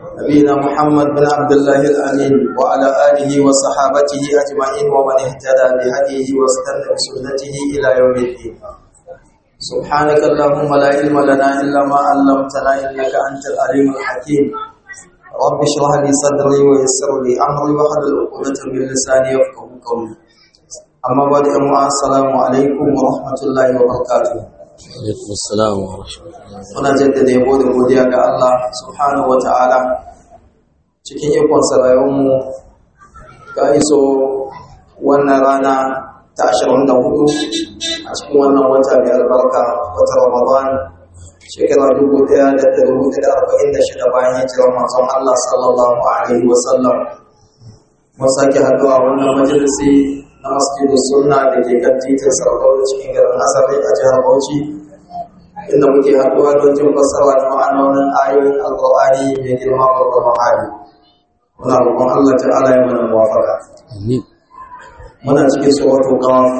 نبينا محمد بن عبد الله الأمين وعلى آله وصحابته أجمعين ومن اهتدى بهديه واستنى بسنته إلى يوم الدين سبحانك اللهم لا علم لنا إلا ما علمتنا إنك أنت العليم الحكيم رب اشرح لي صدري ويسر لي أمري واحلل عقدة من لساني يفقهوا قولي أما بعد السلام عليكم ورحمة الله وبركاته alaikum assalam wa rahmatullahi muna jaddada yabo da godiya ga Allah subhanahu wa ta'ala cikin ikon mu ka iso wannan rana ta 24 a cikin wannan wata mai albarka wata Ramadan shekara 1446 bayan hijirar manzon Allah sallallahu alaihi wa sallam mun sake haduwa wannan majalisi na masjidu sunna da ke kan titin sarkawa cikin garin asali a jihar Bauchi inda muke haɗuwa don jin fassara da ma'anonin ayoyin alƙur'ani mai girma babban hali muna roƙon Allah ta'ala ya mana muwafaka amin muna cikin suratul qaf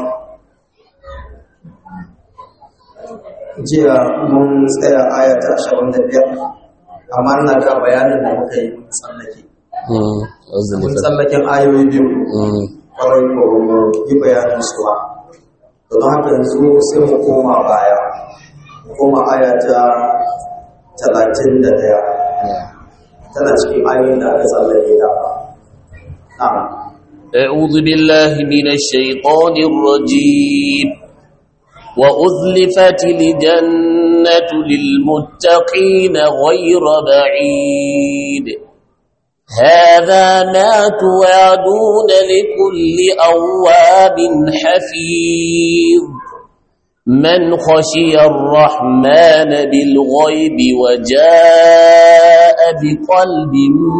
jiya mun tsaya aya ta 25 amma ina ga bayanin da muka yi mun tsallake mm azumi mun tsallaken ayoyi biyu mm kwarai ko yi bayanin su ba don haka yanzu sai mu koma baya koma aya ta talatin da ɗaya tana cikin ayoyin da aka tsallake da na'am أعوذ بالله من الشيطان الرجيم وأزلفت الجنة للمتقين غير بعيد هذا ما توعدون لكل أواب حفيظ من خشي الرحمن بالغيب وجاء بقلب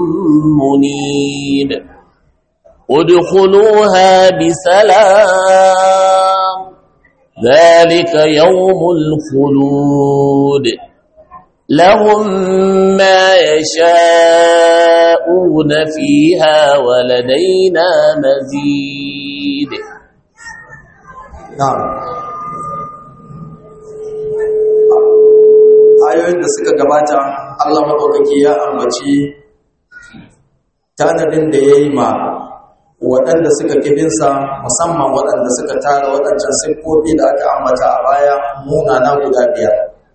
منيب ادخلوها بسلام ذلك يوم الخلود لهم ما يشاءون فيها ولدينا مزيد na'am ayoyin da suka gabata Allah maɗaukaki ya ambaci tanadin da ya yi ma waɗanda suka kibinsa musamman waɗanda suka tara waɗancan siffofi da aka ambata a baya munana guda biyar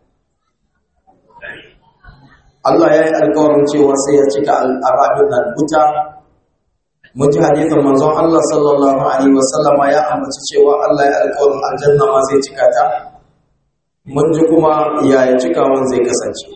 Allah ya yi alkawarin cewa sai ya cika al'arabin nan wuta mun ji hadithin manzon Allah sallallahu alaihi wasallama ya ambaci cewa Allah ya alkawarin aljanna ma zai cika ta mun ji kuma yaya cikawan zai kasance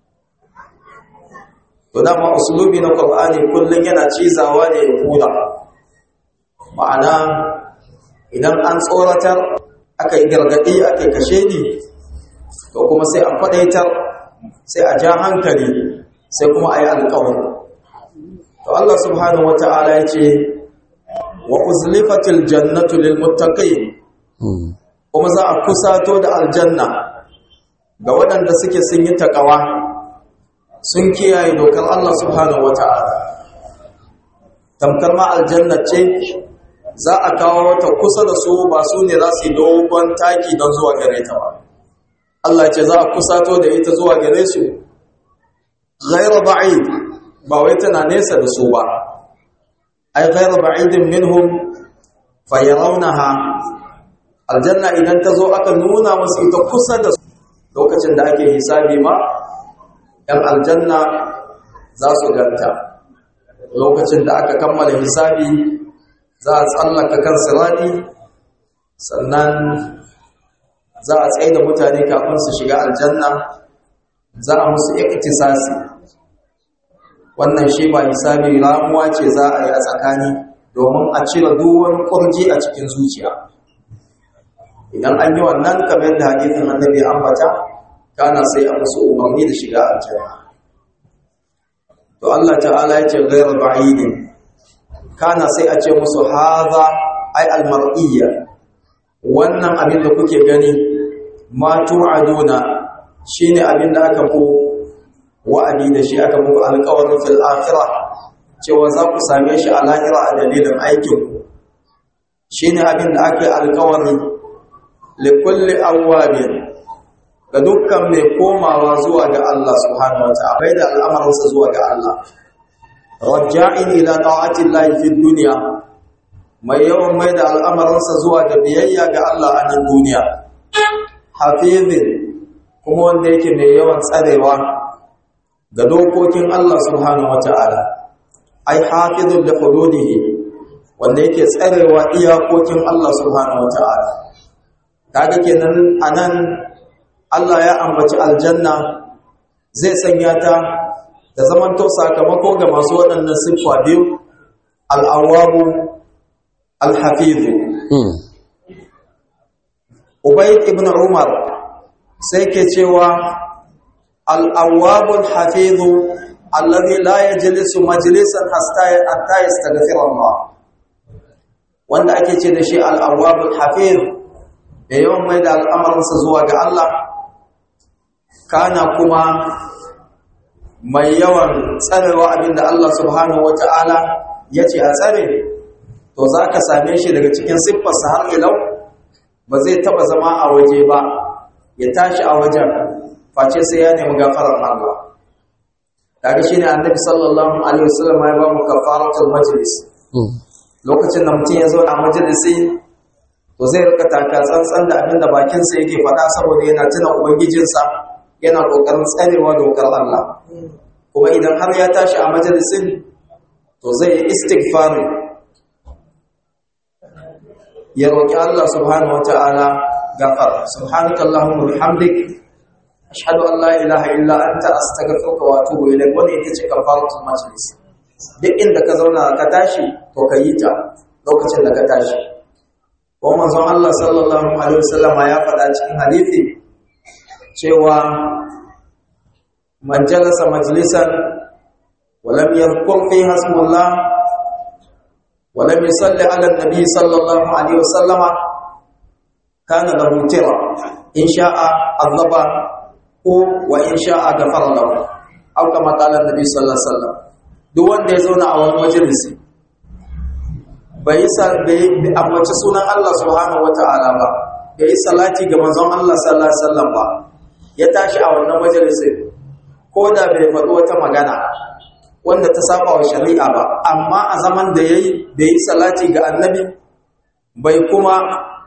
to dama usulubi na Qur'ani kullun yana cizawa ne ya kula ma'ana idan an tsoratar aka yi gargadi aka yi kashe ni to kuma sai a kwadaitar sai a ja hankali sai kuma a yi alkawari to Allah subhanahu wata'ala ya ce wa uzlifatil jannatu lil muttaqin mm kuma za a kusato da aljanna ga waɗanda suke sun yi takawa sun kiyaye dokar Allah subhanahu wata'ala tamkar ma aljanna ce za a kawo wata kusa da su ba su ne za su yi dogon taki don zuwa gare ta ba Allah ce za a kusato da ita zuwa gare su ghairu ba'id ba wai tana nesa da su ba ai ghairu ba'idin minhum fayarawnaha aljanna idan ta zo aka nuna musu ita kusa da su lokacin da ake hisabi ma yan aljanna za su ganta lokacin da aka kammala hisabi za a tsallaka kan sirati sannan za a tsaye da mutane kafin su shiga aljanna za a musu iktisasi wannan shi ba hisabi ramuwa ce za a yi a tsakani domin a cire duwan kurji a cikin zuciya idan an yi wannan kamar da hadithin annabi ambata kana sai a musu umarni da shiga aljanna to Allah ta'ala ya ce ghayr ba'idin kana sai a ce musu haza ai almar'iyya wannan abin da kuke gani ma tu'aduna shine abin da aka ku wa'adi da shi aka muku alƙawarin fil akhirah cewa za ku same shi a lahira a dalilin aikin ku shine abin da aka yi alƙawari li kulli awwabin ga dukkan mai komawa zuwa ga Allah subhanahu wata'ala bai da al'amarinsa zuwa ga Allah raja'in ila ta'atin lahi fi duniya mai yawan mai da al'amarinsa zuwa ga biyayya ga Allah a nan duniya hafizin kuma wanda yake mai yawan tsarewa ga dokokin Allah subhanahu wata'ala ai hafizun da hududihi wanda yake tsarewa iyakokin Allah subhanahu wata'ala kaga kenan anan Allah ya ambaci aljanna zai sanya ta da zamanto sakamako ga masu waɗannan siffa biyu al'awabu al-hafizu Ubayd ibn Umar sai ke cewa al'awabu al-hafizu alladhi la yajlisu majlisan hatta yastaghfira Allah wanda ake ce da shi al'awabu al-hafiz da yawan mai da al'amarinsa zuwa ga Allah kana kuma mai yawan tsarewa abinda Allah subhanahu wata'ala ya ce a tsare to za ka same shi daga cikin siffarsa har ilau ba zai taba zama a waje ba ya tashi a wajen face sai ya nemi gafarar Allah kaga shine annabi sallallahu alaihi wasallam ya ba mu kafaratul majlis lokacin da mutum ya zo a majalisi to zai rika taka tsantsan da abinda bakinsa yake faɗa saboda yana tuna ubangijinsa yana ƙoƙarin tsarewa dokar Allah kuma idan har ya tashi a majalisin to zai yi istighfari ya roƙi Allah subhanahu wata'ala gafar subhanaka allahumma bihamdik ashhadu an la ilaha illa anta astaghfiruka wa atubu ilayk wannan ita ce kafaratul majlis duk inda ka zauna ka tashi to ka yi ta lokacin da ka tashi ko manzon Allah sallallahu alaihi wasallama ya faɗa cikin hadisi cewa man jalasa majlisan ولم يذكر فيها اسم الله ولم يصلي على النبي صلى الله عليه وسلم كان له ترى إن شاء عذب وإن شاء غفر له أو كما قال النبي صلى الله عليه وسلم duk wanda ya zauna a wani majalisi bai yi ambaci sunan Allah subhanahu wata'ala ba bai yi salati ga manzon Allah sallallahu alaihi wasallam ba ya tashi a wannan majalisin ko da bai faɗi wata magana wanda ta saba wa shari'a ba amma a zaman da yayi bai yi salati ga annabi bai kuma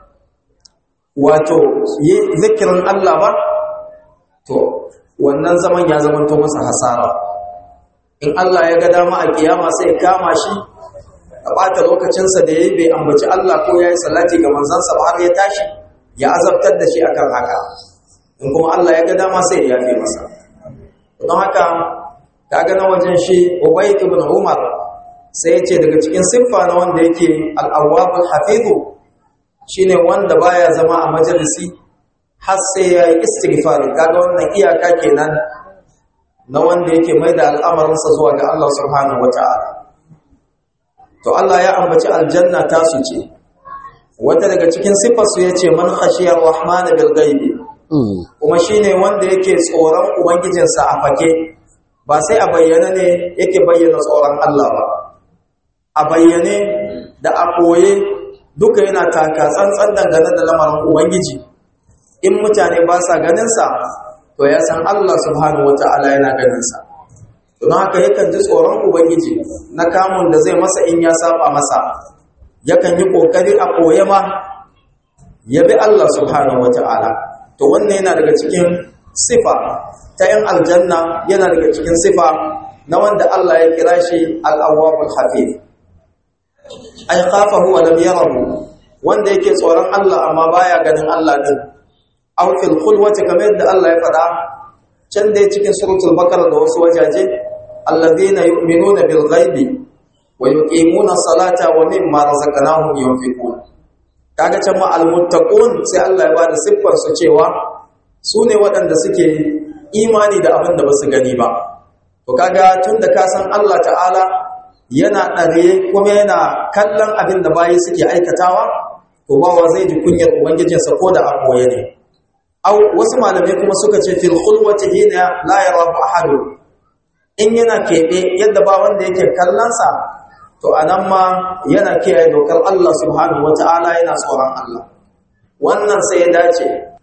wato yi zikirin Allah ba to wannan zaman ya zamanto masa hasara in Allah ya ga dama a kiyama sai ya kama shi a ɓata lokacinsa da ya yi bai ambaci Allah ko ya yi salati ga manzansa ba har ya tashi ya azabtar da shi akan haka in kuma Allah ya ga dama sai ya yafe masa don haka kaga na wajen shi Ubay ibn Umar sai ya ce daga cikin siffa na wanda yake al-awwabul hafizu shine wanda baya zama a majalisi har sai ya yi istighfar kaga wannan iyaka kenan na wanda yake mai da al'amarinsa zuwa ga Allah subhanahu wata'ala to Allah ya ambaci aljanna ta su ce wata daga cikin siffarsu ya ce man khashiyar rahman bil ghaibi kuma shine wanda yake tsoron ubangijinsa a fake ba sai a bayyana ne yake bayyana tsoron Allah ba a bayyane da a koye duka yana taka tsantsan dangane da lamarin ubangiji in mutane ba sa ganinsa to ya san Allah subhanahu wata'ala yana ganinsa don haka yakan ji tsoron ubangiji na kamun da zai masa in ya saba masa yakan yi kokari a koye ma ya bi Allah subhanahu wata'ala to wannan yana daga cikin sifa ta yan aljanna yana daga cikin sifa na wanda Allah ya kira shi al-awwabul hafiz ay khafahu wa lam yarahu wanda yake tsoron Allah amma baya ganin Allah din aw fil khulwati kamar yadda Allah ya faɗa can dai cikin suratul baqara da wasu wajaje alladhina yu'minuna bil ghaibi wa yuqimuna salata wa mimma razaqnahum yunfiqun kaga can ma al muttaqun sai Allah ya bada siffar su cewa su ne waɗanda suke imani da abin da basu gani ba to kaga tunda ka san Allah ta'ala yana ɗare kuma yana kallon abin da bayi suke aikatawa to bawa zai ji kunyar ubangijinsa ko da a koye ne Au wasu malamai kuma suka ce fil khulwati hina la yarahu ahad in yana kebe yadda ba wanda yake kallonsa to anan ma yana kiyaye dokar Allah subhanahu wataala yana tsoron Allah wannan sai ya dace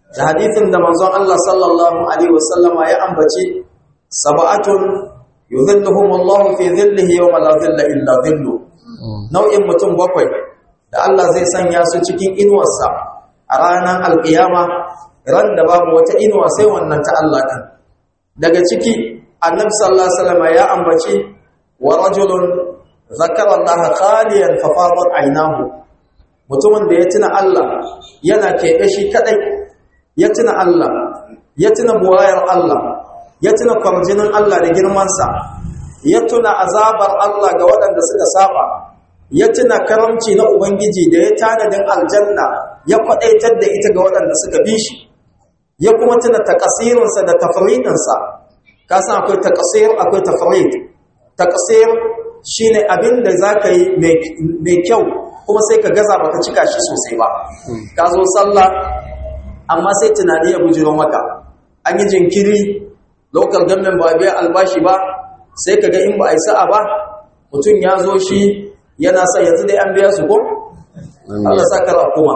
da hadithin da manzon Allah sallallahu alaihi wasallama ya ambaci sab'atun yudhilluhum Allah fi dhillihi yawma la dhilla illa dhillu nau'in mutum bakwai da Allah zai sanya su cikin inuwarsa a ranar alkiyama ran da babu wata inuwa sai wannan ta Allah din daga ciki annabi sallallahu alaihi wasallam ya ambaci wa rajulun zakara Allah khaliyan fa fadat aynahu mutumin da ya tuna Allah yana keɓe shi kadai ya tuna Allah ya tuna buwayar Allah ya tuna kwarjinin Allah da girmansa ya tuna azabar Allah ga waɗanda suka saba ya tuna karamci na Ubangiji da ya tanadin aljanna ya kwaɗaitar da ita ga waɗanda suka bi shi ya kuma tuna takasirinsa da tafridinsa ka san akwai takasir akwai tafrid takasir shine abin da za ka yi mai kyau kuma sai ka gaza baka cika shi sosai ba ka zo sallah amma sai tunani ya bujiro maka an yi jinkiri local government ba biya albashi ba sai ka ga in ba a yi sa'a ba mutum ya zo shi yana sa yanzu dai an biya su ko Allah sa kara kuma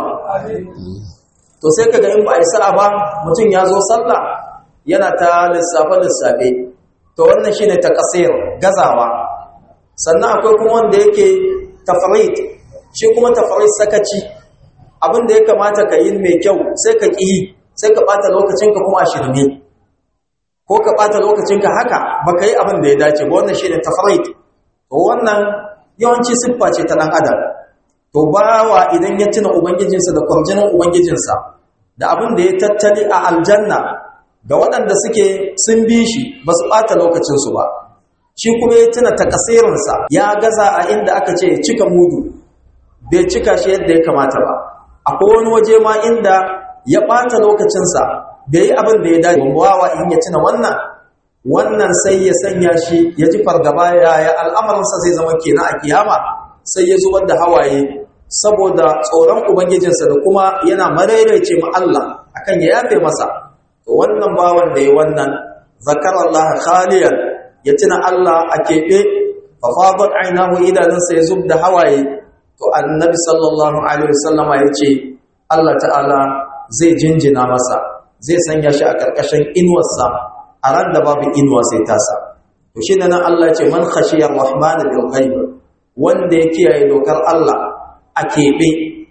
to sai ka ga in ba a yi sa'a ba mutum ya zo sallah yana ta lissafe lissafe to wannan shine takasir gazawa sannan akwai kuma wanda yake tafrid shi kuma tafrid sakaci abin da ya kamata ka yi mai kyau sai ka ƙi sai ka ɓata lokacinka kuma a shirme ko ka ɓata lokacinka haka ba ka yi abin da ya dace ba wannan shi ne tafarit to wannan yawanci siffa ce ta ɗan adam to bawa idan ya tuna ubangijinsa da kwarjinin ubangijinsa da abin da ya tattali a aljanna ga waɗanda suke sun bi shi ba su ɓata lokacinsu ba shi kuma ya tuna takasirinsa ya gaza a inda aka ce cika mudu bai cika shi yadda ya kamata ba akwai wani waje ma inda ya ɓata lokacinsa bai yi abin da ya dace wawa in ya tuna wannan wannan sai ya sanya shi ya ji fargaba yaya al'amarinsa zai zama kenan a kiyama sai ya zubar da hawaye saboda tsoron ubangijinsa da kuma yana maraice ma Allah akan ya yafe masa to wannan bawan da ya wannan zakarallah khaliyan ya tuna Allah a keɓe fa fadat ainahu idanunsa ya zub da hawaye to annabi sallallahu alaihi wasallama ya ce Allah ta'ala zai jinjina masa zai sanya shi a ƙarƙashin inuwarsa a ran da babu inuwa sai tasa to shi nan Allah ya ce man khashiyar rahman bil ghaib wanda ya kiyaye dokar Allah a keɓe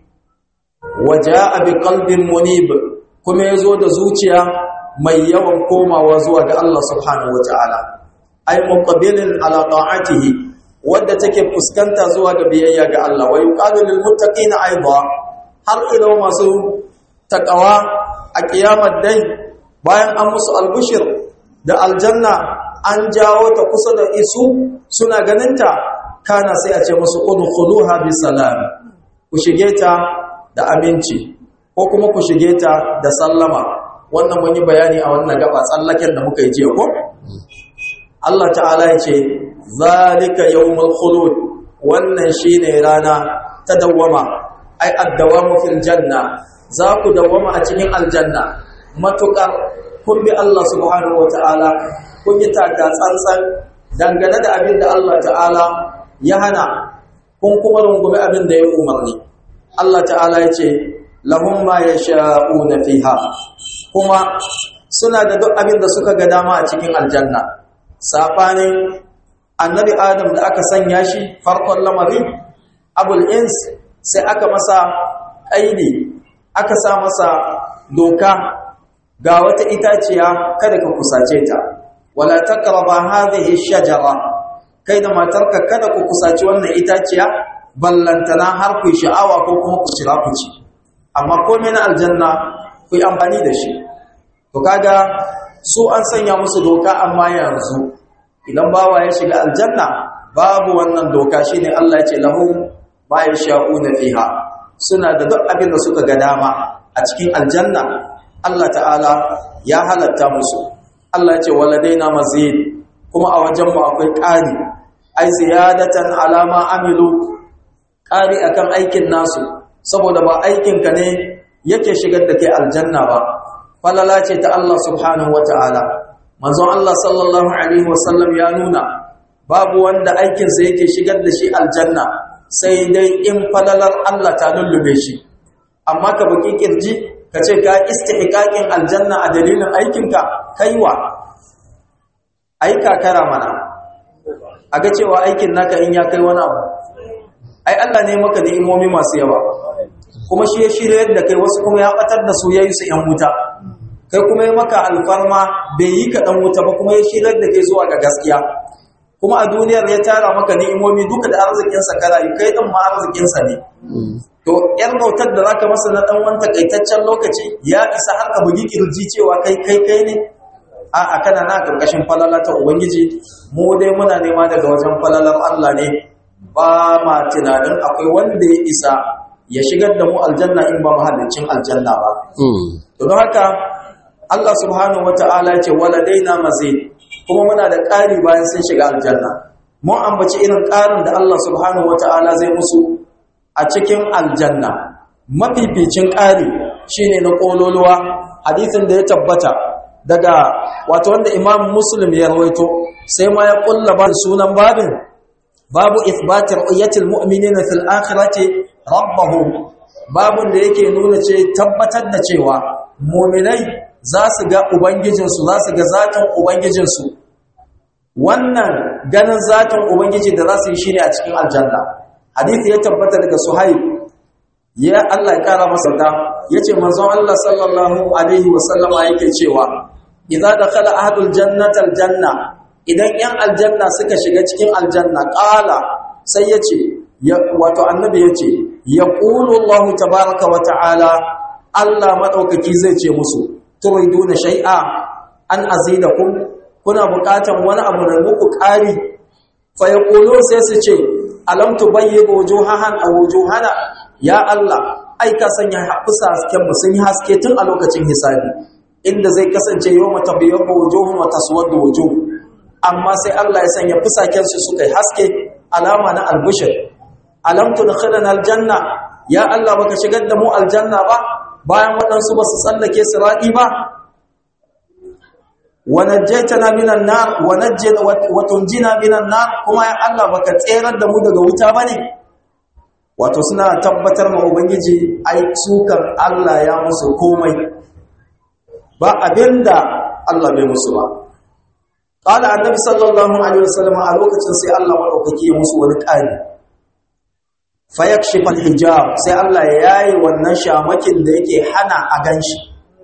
waja'a bi qalbin munib kuma yazo da zuciya mai yawan komawa zuwa ga Allah subhanahu wataala ay muqabilin ala ta'atihi wadda take fuskanta zuwa ga biyayya ga Allah wa yuqalu lil muttaqina aidan har ila masu taqwa a kiyamar dai bayan an musu albushir da aljanna an jawo ta kusa da isu suna ganinta kana sai a ce musu udkhuluha bi salam ku shige ta da aminci ko kuma ku shige ta da sallama wannan mun yi bayani a wannan gaba tsallaken da muka yi jiya ko Allah ta'ala ya ce zalika yawmul khulud wannan shine rana ta dawwama ai addawamu fil janna za ku dawwama a cikin aljanna matukar kun bi Allah subhanahu wataala kun yi taka tsantsan dangane da abin da Allah ta'ala ya hana kun kuma rungumi abin da ya umarni Allah ta'ala ya ce lahum ma yasha'una fiha kuma suna da duk abin da suka ga dama a cikin aljanna safanin annabi adam da aka sanya shi farkon lamarin abul ins sai aka masa ƙaidi aka sa masa doka ga wata itaciya kada ka kusace ta wala taqraba hadhihi shajara kai da matarka kada ku kusaci wannan itaciya ballantana har ku sha'awa ko kuma ku shira ku ci amma komai na aljanna ku yi amfani da shi to kaga su an sanya musu doka amma yanzu idan bawa ya shiga aljanna babu wannan doka shine Allah ya ce lahum ma yasha'una fiha suna da duk abin da suka ga dama a cikin aljanna Allah ta'ala ya halatta musu Allah ya ce waladaina mazid kuma a wajen mu akwai ƙari ai ziyadatan alama amilu ƙari akan aikin nasu saboda ba aikin ka ne yake shigar da kai aljanna ba falala ce ta Allah subhanahu wata'ala manzon Allah sallallahu alaihi wasallam ya nuna babu wanda aikinsa yake shigar da shi aljanna sai dai in falalar Allah ta lullube shi amma ka buki kirji ka ce ka istihqaqin aljanna a dalilin aikinka kaiwa ai kakara mana a ga cewa aikin naka in ya kai wani abu ai Allah ne maka ni'imomi masu yawa kuma shi ya shirya da kai wasu kuma ya batar da su yayi su yan wuta kai kuma ya maka alfarma bai yi ka dan wuta ba kuma ya shirya da kai zuwa ga gaskiya kuma a duniyar ya tara maka ni'imomi duka da arzikin sa karayi kai din ma arzikin sa ne to yar bautar da zaka masa na dan wanta kaitaccen lokaci ya isa har ka bugi kirji cewa kai kai kai ne a'a kana na karkashin falala ta ubangiji mu dai muna nema daga wajen falalar Allah ne ba ma tunanin akwai wanda ya isa ya shigar da mu aljanna in ba mahallicin aljanna ba to don haka Allah subhanahu wata'ala ya ce waladaina mazid kuma muna da ƙari bayan sun shiga aljanna mun ambaci irin ƙarin da Allah subhanahu wata'ala zai musu a cikin aljanna mafificin ƙari shine na ƙololuwa hadisin da ya tabbata daga wato wanda imam muslim ya rawaito sai ma ya kulla ba sunan babin babu ithbati ru'yatil mu'minina fil akhirati rabbahum babun da yake nuna ce tabbatar da cewa mu'minai za su ga ubangijinsu za su ga zatin ubangijinsu wannan ganin zatin ubangiji da za su yi shine a cikin aljanna hadisi ya tabbata daga suhaib ya Allah ya kara masa da yace manzon Allah sallallahu alaihi wasallama yake cewa idza dakhala ahadul jannata aljanna idan yan aljanna suka shiga cikin aljanna qala sai yace wato annabi yace yaqulu Allah tabaaraka wa ta'ala Allah madaukaki zai ce musu turiduna shay'a an azidakum kuna buƙatan wani abu da muku ƙari fa yaqulu sai su ce alam tubayyibu wujuhahan aw wujuhana ya Allah ai ka sanya fusa hasken mu sun yi haske tun a lokacin hisabi inda zai kasance yawma tabyayyu wujuhum wa taswaddu wujuh amma sai Allah ya sanya fusaken su suka yi haske alama na albushir alam tudkhilana aljanna ya Allah baka shigar da mu aljanna ba bayan waɗansu ba su tsallake siradi ba wa najjaytana minan nar wa najjina wa tunjina minan nar kuma ya Allah baka tserar da mu daga wuta bane wato suna tabbatar ma ubangiji ai sukan Allah ya musu komai ba abinda Allah bai musu ba qala annabi sallallahu alaihi wasallam a lokacin sai Allah madaukaki ya musu wani ƙari fa yakshifu hijab sai Allah ya yayi wannan shamakin da yake hana a ganshi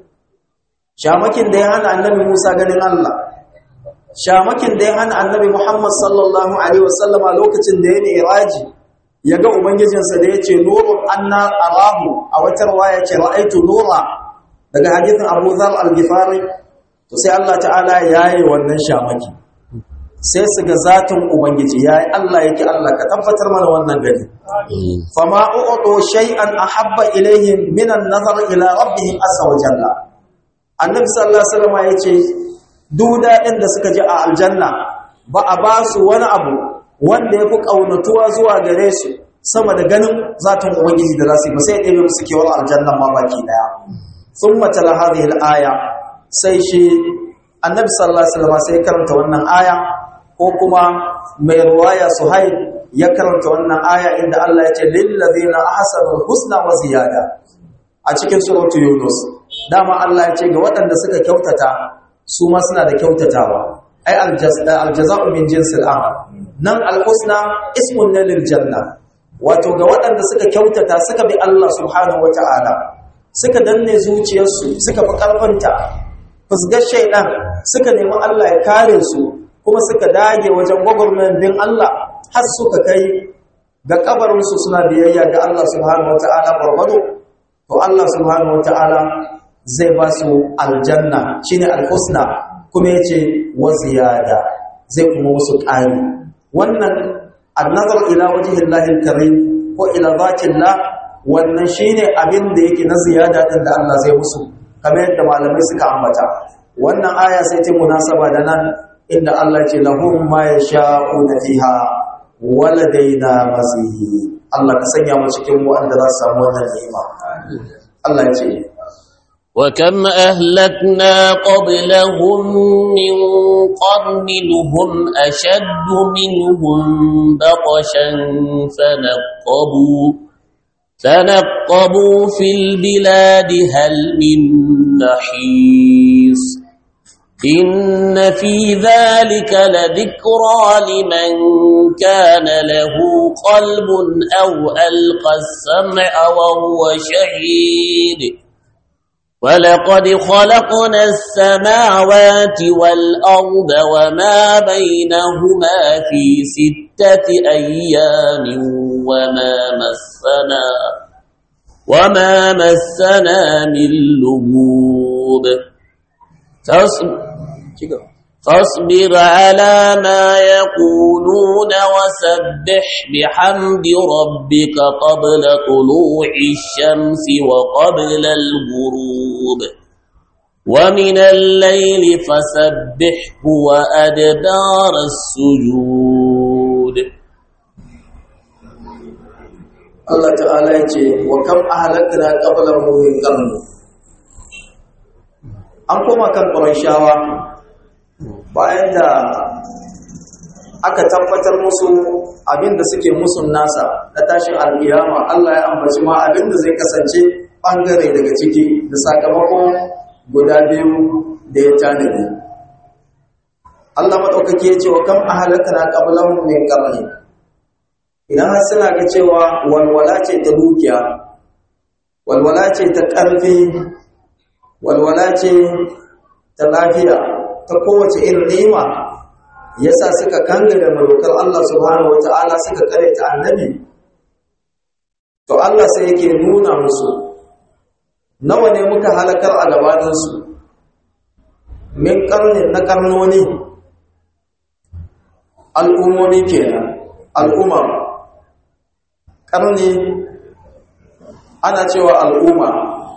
shamakin da ya hana annabi Musa ganin Allah shamakin da ya hana annabi Muhammad sallallahu alaihi wasallam a lokacin da ya ne iraji ya ga ubangijinsa da ya ce nurun anna arahu a wata ruwaya ce ra'aitu nura daga hadisin Abu Dharr al-Ghifari to sai Allah ta'ala yayi wannan shamaki sai su ga zatin ubangiji yayi Allah yake Allah ka tabbatar mana wannan gari fama u'tu shay'an ahabba ilayhim min an-nazar ila rabbihim azza wa jalla annabi sallallahu alaihi wasallam yace duk daɗin da suka ji a aljanna ba a ba su wani abu wanda ya fi ƙaunatuwa zuwa gare su sama da ganin zaton ubangiji da za su yi ba sai ɗaya musu kewar aljannan ma baki ɗaya sun matala hadhihi aya sai shi annabi sallallahu alaihi wasallam sai karanta wannan aya ko kuma mai ruwaya suhail ya karanta wannan aya inda Allah ya ce lil ladina ahsanu husna wa ziyada a cikin suratu yunus dama Allah ya ce ga waɗanda suka kyautata su ma suna da kyautatawa ai aljaza'u min jinsil amal nan alhusna ismun ne lil janna wato ga waɗanda suka kyautata suka bi Allah subhanahu wata'ala suka danne zuciyarsu suka fi karfanta fusgar shaidan suka nemi Allah ya kare su kuma suka dage wajen gwagwarmayar bin Allah har suka kai ga kabarinsu suna biyayya ga Allah subhanahu wata'ala barbado to Allah subhanahu wata'ala zai ba su aljanna shine alhusna kuma yace wa ziyada zai kuma musu ƙari wannan annazar ila wajhillahi alkarim ko ila zatillah wannan shine abin da yake na ziyada din da Allah zai musu kamar yadda malamai suka ambata wannan aya sai ta munasaba da nan inda Allah ce lahum ma yasha'una fiha waladaina mazid Allah ka sanya mu cikin wanda za su samu wannan ni'ima Allah ya ce وكم أهلكنا قبلهم من قرن هم أشد منهم بطشا فنقبوا تنقبوا في البلاد هل من نحيص إن في ذلك لذكرى لمن كان له قلب أو ألقى السمع وهو شهيد ولقد خلقنا السماوات والأرض وما بينهما في ستة أيام وما مسنا وما مسنا من لغوب فاصبر على ما يقولون وسبح بحمد ربك قبل طلوع الشمس وقبل الغروب ومن الليل فسبحه وأدبار السجود Allah ta'ala ya ce wa kam ahlakna qablahum min qarn an koma kan qurayshawa bayan da aka tabbatar musu abinda suke musun nasa na tashin alkiyama Allah ya ambaci ma abinda zai kasance bangare daga ciki da sakamakon guda biyu da ya tanadi Allah madaukake ya ce wa kam ahlakna qablahum min qarn idan har suna ga cewa walwala ce ta dukiya walwala ce ta ƙarfi walwala ce ta lafiya ta kowace irin ni'ima yasa suka kanga da malukar Allah subhanahu wata'ala suka kare ta annabi to Allah sai yake nuna musu nawa ne muka halakar a gabaninsu min karnin na karnoni al'ummomi kenan al'umma ƙarni ana cewa al'umma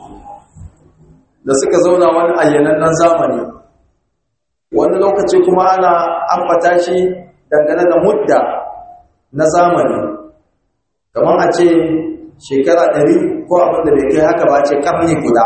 da suka zauna wani ayyanannen zamani wani lokaci kuma ana ambata shi dangane da mudda na zamani kamar a ce shekara ɗari ko abin da bai kai haka ba ce ƙarni guda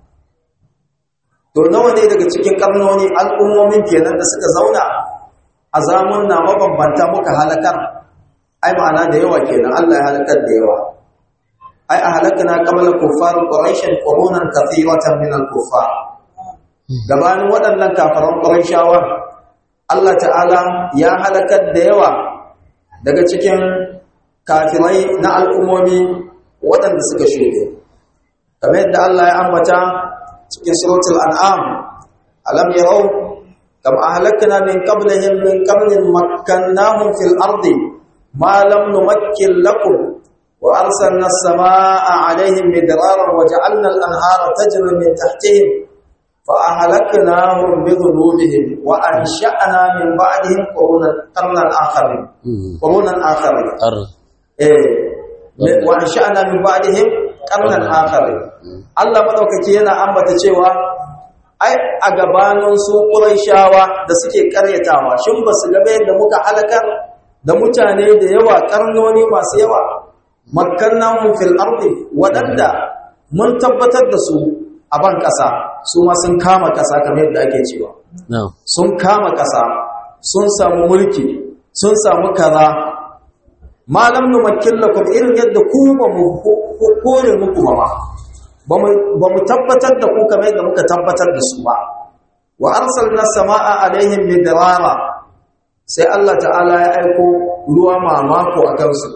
to nawa ne daga cikin ƙarnoni al'ummomin kenan da suka zauna a zamun na mabambanta muka halakar ai ma'ana da yawa kenan Allah ya halakar da yawa ai a halakana qabla kuffar quraish qurunan kathiratan min al-kuffar gabanin waɗannan kafaran quraishawa Allah ta'ala ya halakar da yawa daga cikin kafirai na al'ummomi waɗanda suka shuɗe kamar yadda Allah ya ambata cikin suratul an'am alam yarau kam ahlakna min qablihim min qarnin makkannahum fil ardi ما لم نمكن لكم وأرسلنا السماء عليهم مدرارا وجعلنا الأنهار تجري من تحتهم فأهلكناهم بذنوبهم وأنشأنا من بعدهم قرونا قرنا آخرين قرونا آخرين إيه وأنشأنا من بعدهم قرنا آخرين Allah madaukaki yana ambata cewa ai a gabanin su Qurayshawa da suke karyatawa shin ba su ga yadda muka halakar da mutane da yawa karnoni masu yawa makkannahum fil ardi wadanda mun tabbatar da su a ban kasa su ma sun kama kasa kamar yadda ake cewa sun kama kasa sun samu mulki sun samu kaza malam nu makillakum irin yadda ku ba mu kore muku ba ba mu tabbatar da ku kamar yadda muka tabbatar da su ba wa arsalna samaa alaihim midrara sai Allah ta'ala ya aiko ruwa mamako a kansu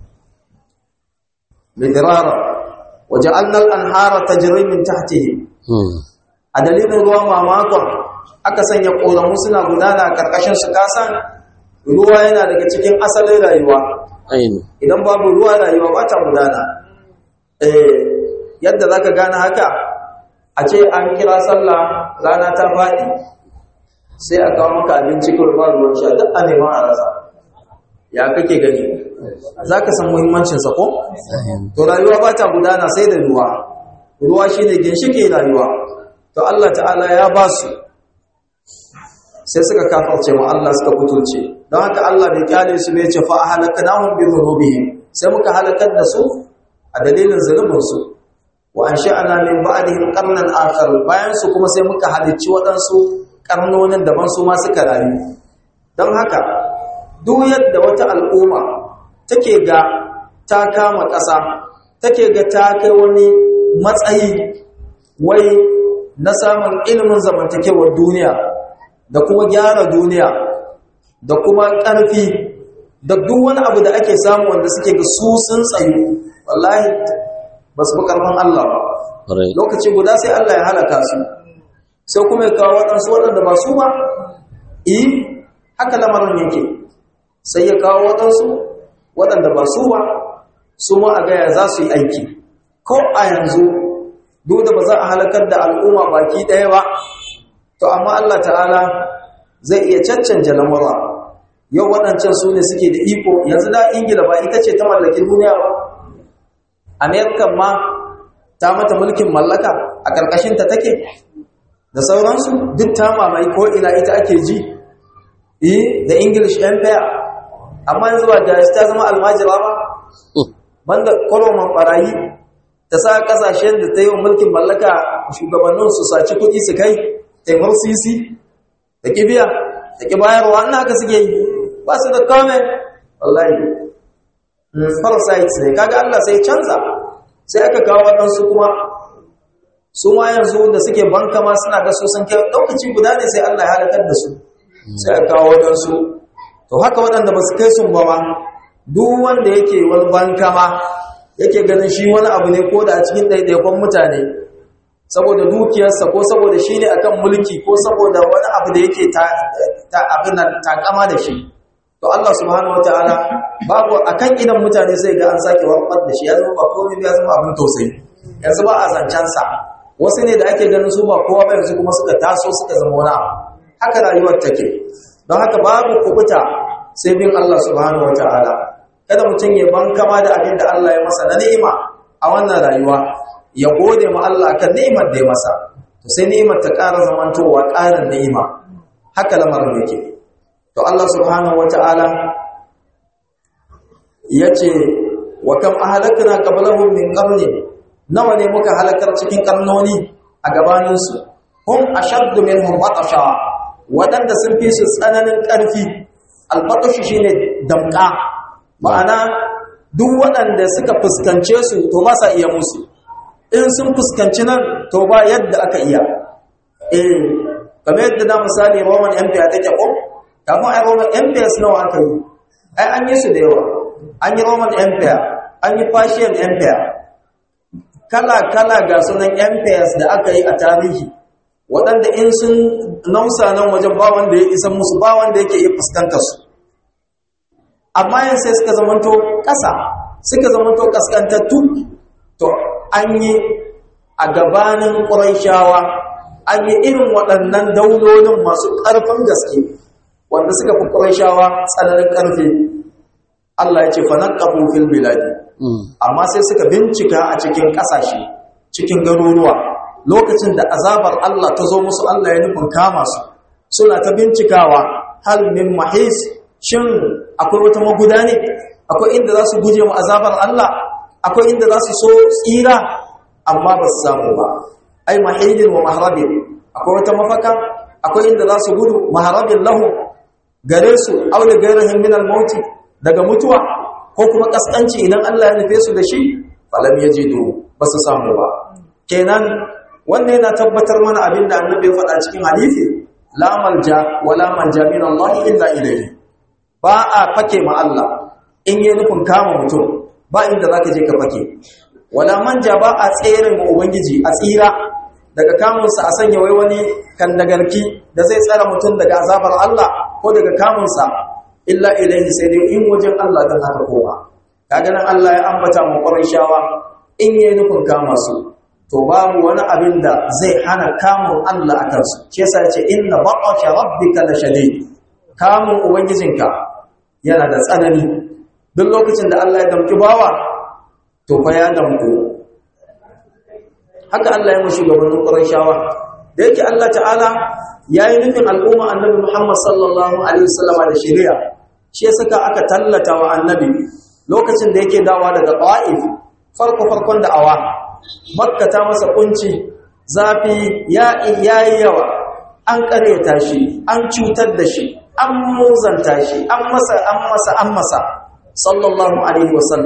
midrara waje annal anhara tajri min tahtihim a dalilin ruwa mamako aka sanya ƙoramu suna gudana a ƙarƙashin su kasan ruwa yana daga cikin asalin rayuwa idan babu ruwa rayuwa ba ta gudana yadda za ka gane haka a ce an kira sallah rana ta faɗi sai a kawo maka abinci kawai ba ruwan sha duk a neman a rasa ya kake gani za ka san muhimmancinsa ko? to rayuwa ba ta gudana sai da ruwa ruwa shi ne ginshike rayuwa to Allah ta'ala ya ba su sai suka kafarce mu Allah suka kutulce don haka Allah bai kyale su bai ce fa halaknahum bi dhunubihim sai muka halakar da su a dalilin zunubin su wa ansha'na min ba'dihim qarnan akhar bayan su kuma sai muka halicci waɗansu karnonin daban su ma suka rayu don haka duk yadda wata al'umma take ga ta kama ƙasa take ga ta kai wani matsayi wai na samun ilimin zamantakewar duniya da kuma gyara duniya da kuma ƙarfi da duk wani abu da ake samu wanda suke ga su sun tsayu wallahi ba su fi ƙarfin Allah ba lokaci guda sai Allah ya halaka su sai kuma ya kawo waɗansu waɗanda ba su ba yi haka lamarin yake sai ya kawo waɗansu waɗanda ba su ba su ma a gaya za su yi aiki ko a yanzu duk da ba za a halakar da al'umma baki ɗaya ba to amma Allah ta'ala zai iya caccanja lamura yau waɗancan su ne suke da iko yanzu da ingila ba ita ce ta mallakin duniya ba amerikan ma ta mata mulkin mallaka a ƙarƙashinta take da sauransu duk ta mamaye ko ina ita ake ji eh da english empire amma yanzu ba da ta zama almajira ba banda koroman barayi ta sa kasashen da ta yi wa mulkin mallaka shugabannin su saci kuɗi su kai taimar sisi da kibiya da ki bayarwa ina haka suke yi ba su da kome wallahi parasites ne kaga Allah sai canza sai aka kawo waɗansu kuma su ma yanzu da suke banka ma suna ga su sun kai lokaci guda ne sai Allah ya halakar da su sai aka kawo waɗansu to haka waɗanda ba su kai sun ba ma duk wanda yake wani banka ma yake ganin shi wani abu ne ko da a cikin ɗaiɗaikon mutane saboda dukiyarsa ko saboda shi ne akan mulki ko saboda wani abu da yake ta abin nan takama da shi to Allah subhanahu wataala babu akan idan mutane sai ga an sake warkar da shi ya zama ba komai ya zama abin tausayi yanzu ba a zancen sa wasu ne da ake ganin su ba kowa ba yanzu kuma suka taso suka zama wani abu haka rayuwar take don haka babu kubuta sai bin Allah subhanahu wataala kada mutum ya bankama da abin da Allah ya masa na ni'ima a wannan rayuwa ya gode ma Allah kan ni'imar da ya masa to sai ni'imar ta ƙara zamantowa ƙarin ni'ima haka lamarin yake to Allah subhanahu wata'ala yace wa kam ahlakna qablahum min qarni nawa ne muka halakar cikin karnoni a gabanin su hum ashaddu minhum batasha wadanda sun fi su tsananin ƙarfi albatashi shine damƙa ma'ana duk waɗanda suka fuskance su to ba sa iya musu in sun fuskanci nan to ba yadda aka iya eh kamar yadda da misali roman empire take ko kafin ai roman empire nawa aka yi ai an yi su da yawa an yi roman empire an yi persian empire kala-kala ga sunan empires da aka yi a tarihi waɗanda in sun nausa nan wajen ba wanda ya isa musu ba wanda yake iya fuskantar su amma yin sai suka zamanto ƙasa suka zamanto ƙaskantattu to an yi a gabanin ƙuraishawa an yi irin waɗannan daulolin masu ƙarfin gaske wanda suka fi ƙuraishawa tsananin ƙarfi Allah ya ce fanan ƙafin fil biladi amma sai suka bincika a cikin ƙasashe cikin garuruwa lokacin da azabar Allah ta zo musu Allah ya nufin kama su suna ta bincikawa hal min mahis shin akwai wata maguda ne akwai inda za su guje mu azabar Allah akwai inda za su so tsira amma ba su samu ba ai mahilin wa maharabin akwai wata mafaka akwai inda za su gudu maharabin lahu gare su aule gairahin min al-mauti daga mutuwa ko kuma kaskanci idan Allah ya nufe su da shi falam yajidu ba su samu ba kenan wannan yana tabbatar mana abin da annabi ya faɗa cikin hadisi la malja wala manja min Allah illa ilayhi ba a fake ma Allah in yi nufin kama mutum ba inda zaka je ka fake wala manja ba a tsere ma ubangiji a tsira daga kamunsa a sanya wai wani kan dagarki da zai tsara mutum daga azabar Allah ko daga kamunsa illa ilayhi sai dai in wajen Allah dan haka koma kaga nan Allah ya ambata mu shawa in yi nufin kama su to babu wani abin da zai hana kamun Allah a kansu shi yasa ya ce inna baqasha rabbika la shadid kamun ubangijinka yana da tsanani duk lokacin da Allah ya damki bawa to fa ya damku haka Allah ya mushi gabanin Qurayshawa da yake Allah ta'ala yayi nufin al'umma annabi Muhammad sallallahu alaihi wasallama da shari'a shi yasa aka tallata wa annabi lokacin da yake dawa daga Ta'if farko farkon da awa makka ta masa kunci zafi ya yayi yawa an kareta shi an cutar da shi an muzanta shi an masa an masa an masa sallallahu alaihi wasallam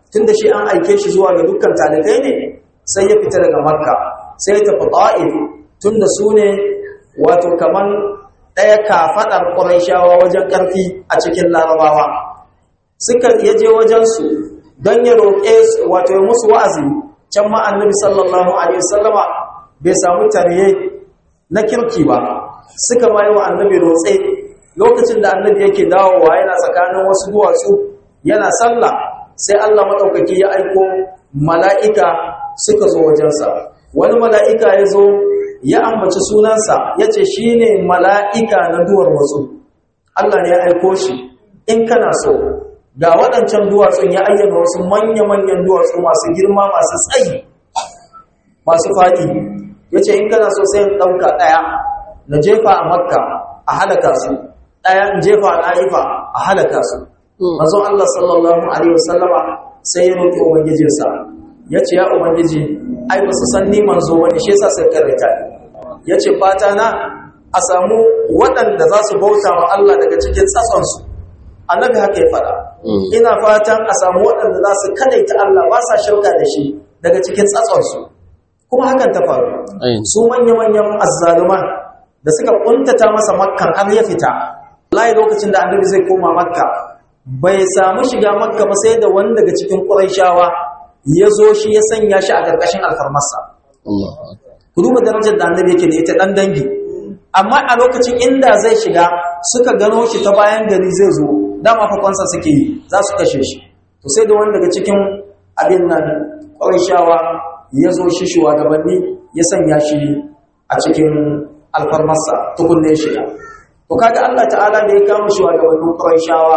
tunda shi an aike shi zuwa ga dukkan talibai ne sai ya fita daga makka sai ya tafi ta'if tunda su ne wato kaman ɗaya kafaɗar ƙuraishawa wajen ƙarfi a cikin larabawa suka yaje wajensu don ya roƙe wato ya musu wa'azi can ma annabi sallallahu alaihi wasallama bai samu tariye na kirki ba suka bayi wa annabi rotse lokacin da annabi yake dawowa yana tsakanin wasu duwatsu yana sallah sai Allah maɗaukaki ya aiko mala'ika suka zo wajensa wani mala'ika ya zo ya ambaci sunansa ya ce shi ne mala'ika na duwar wasu Allah ne ya aiko shi in kana so ga waɗancan duwatsun ya ayyana wasu manya-manyan duwatsu masu girma masu tsayi masu faɗi ya ce in kana so sai ɗauka ɗaya na jefa a makka a halaka su ɗaya in jefa a na'ifa a halaka su mazan Allah sallallahu Alaihi wasallama sai ya roƙi Ubangijinsa ya ce ya Ubangiji ai ba su san ni manzo wani shi yasa sai karanta ya ce fata na a samu waɗanda za su bauta wa Allah daga cikin tsatsonsu annabi haka ya faɗa ina fatan a samu waɗanda za su kadaita Allah ba sa shirka da shi daga cikin tsatsonsu kuma hakan ta faru su manya-manyan azzaluman da suka kuntata masa makkan har ya fita layi lokacin da annabi zai koma makka bai samu shiga makka ba sai da wani daga cikin ƙuraishawa ya zo shi ya sanya shi a ƙarƙashin alfarmarsa ku duba darajar da annabi yake da ita ɗan dangi amma a lokacin inda zai shiga suka gano shi ta bayan gari zai zo dama fakonsa suke yi za su kashe shi to sai da wani daga cikin abin nan ƙuraishawa ya zo shi shugabanni ya sanya shi a cikin alfarmarsa tukunne shiga to kaga Allah ta'ala da ya kama shugabannin Qurayshawa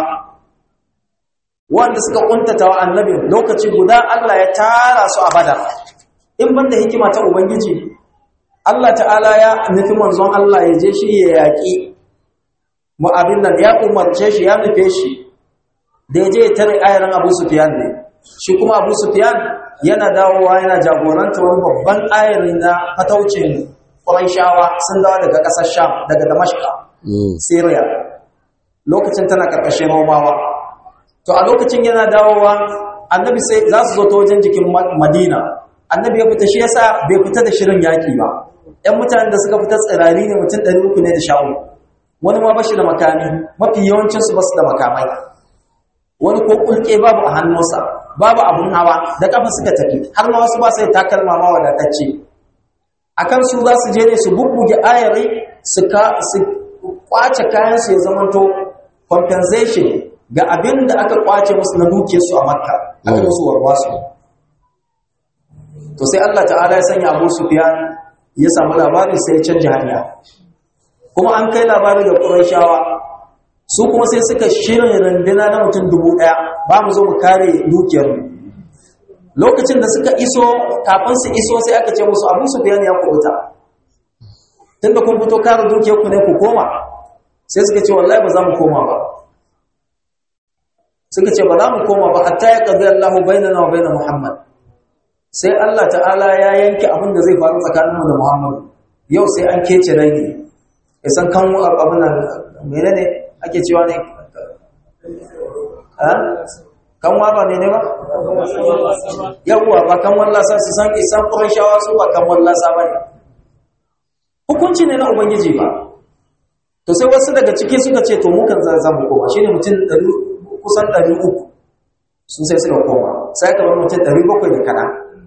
wanda suka kuntata wa annabi lokaci guda Allah ya tara su a Badar in banda hikima ta ubangiji Allah ta'ala ya nufi manzon Allah ya je shi ya yaki mu abin nan ya umarce shi ya nufe shi da ya je ya tare ayaran Abu Sufyan ne shi kuma Abu Sufyan yana dawowa yana jagoranta wani babban ayari na fataucin Qurayshawa sun dawo daga ƙasar Sham daga Damashqa Syria lokacin tana karkashin Romawa to a lokacin yana dawowa annabi sai za su zo ta wajen jikin Madina annabi ya fita shi yasa bai fita da shirin yaki ba ɗan mutanen da suka fita tsirari ne mutum 300 ne da sha'u wani ma bashi da makami mafi yawancin su basu da makamai wani ko kulke babu a hannunsa babu abun hawa da kafa suka tafi har ma wasu ba sai takalma ma wadatacce akan su za su je ne su bubbuge ayari su ka su kwace kayan su ya zamanto compensation ga abin da aka kwace musu na duke su a makka aka musu warwasu to sai Allah ta'ala ya sanya Abu Sufyan ya samu labarin sai ya canja hanya kuma an kai labarin ga Qurayshawa su kuma sai suka shirin runduna na mutum dubu ɗaya ba mu zo mu kare dukiyar lokacin da suka iso kafin su iso sai aka ce musu Abu Sufyan ya kubuta tunda kun fito kare dukiyar ku ne ku koma sai suka ce wallahi ba za mu koma ba suka ce ba za mu koma ba hatta ya qadi Allahu bainana wa bain Muhammad sai Allah ta'ala ya yanke abin da zai faru tsakanin mu da Muhammad yau sai an kece rai ne ya san kan abin nan menene ake cewa ne ha kan wa ba ne ne ba yawwa ba kan wallasa su san isan qurayshawa su ba kan wallasa ba ne hukunci ne na ubangiji ba to sai wasu daga ciki suka ce to mukan za mu koma shine mutum kusan 300 sun sai suka koma sai aka bar mutum 700 da kana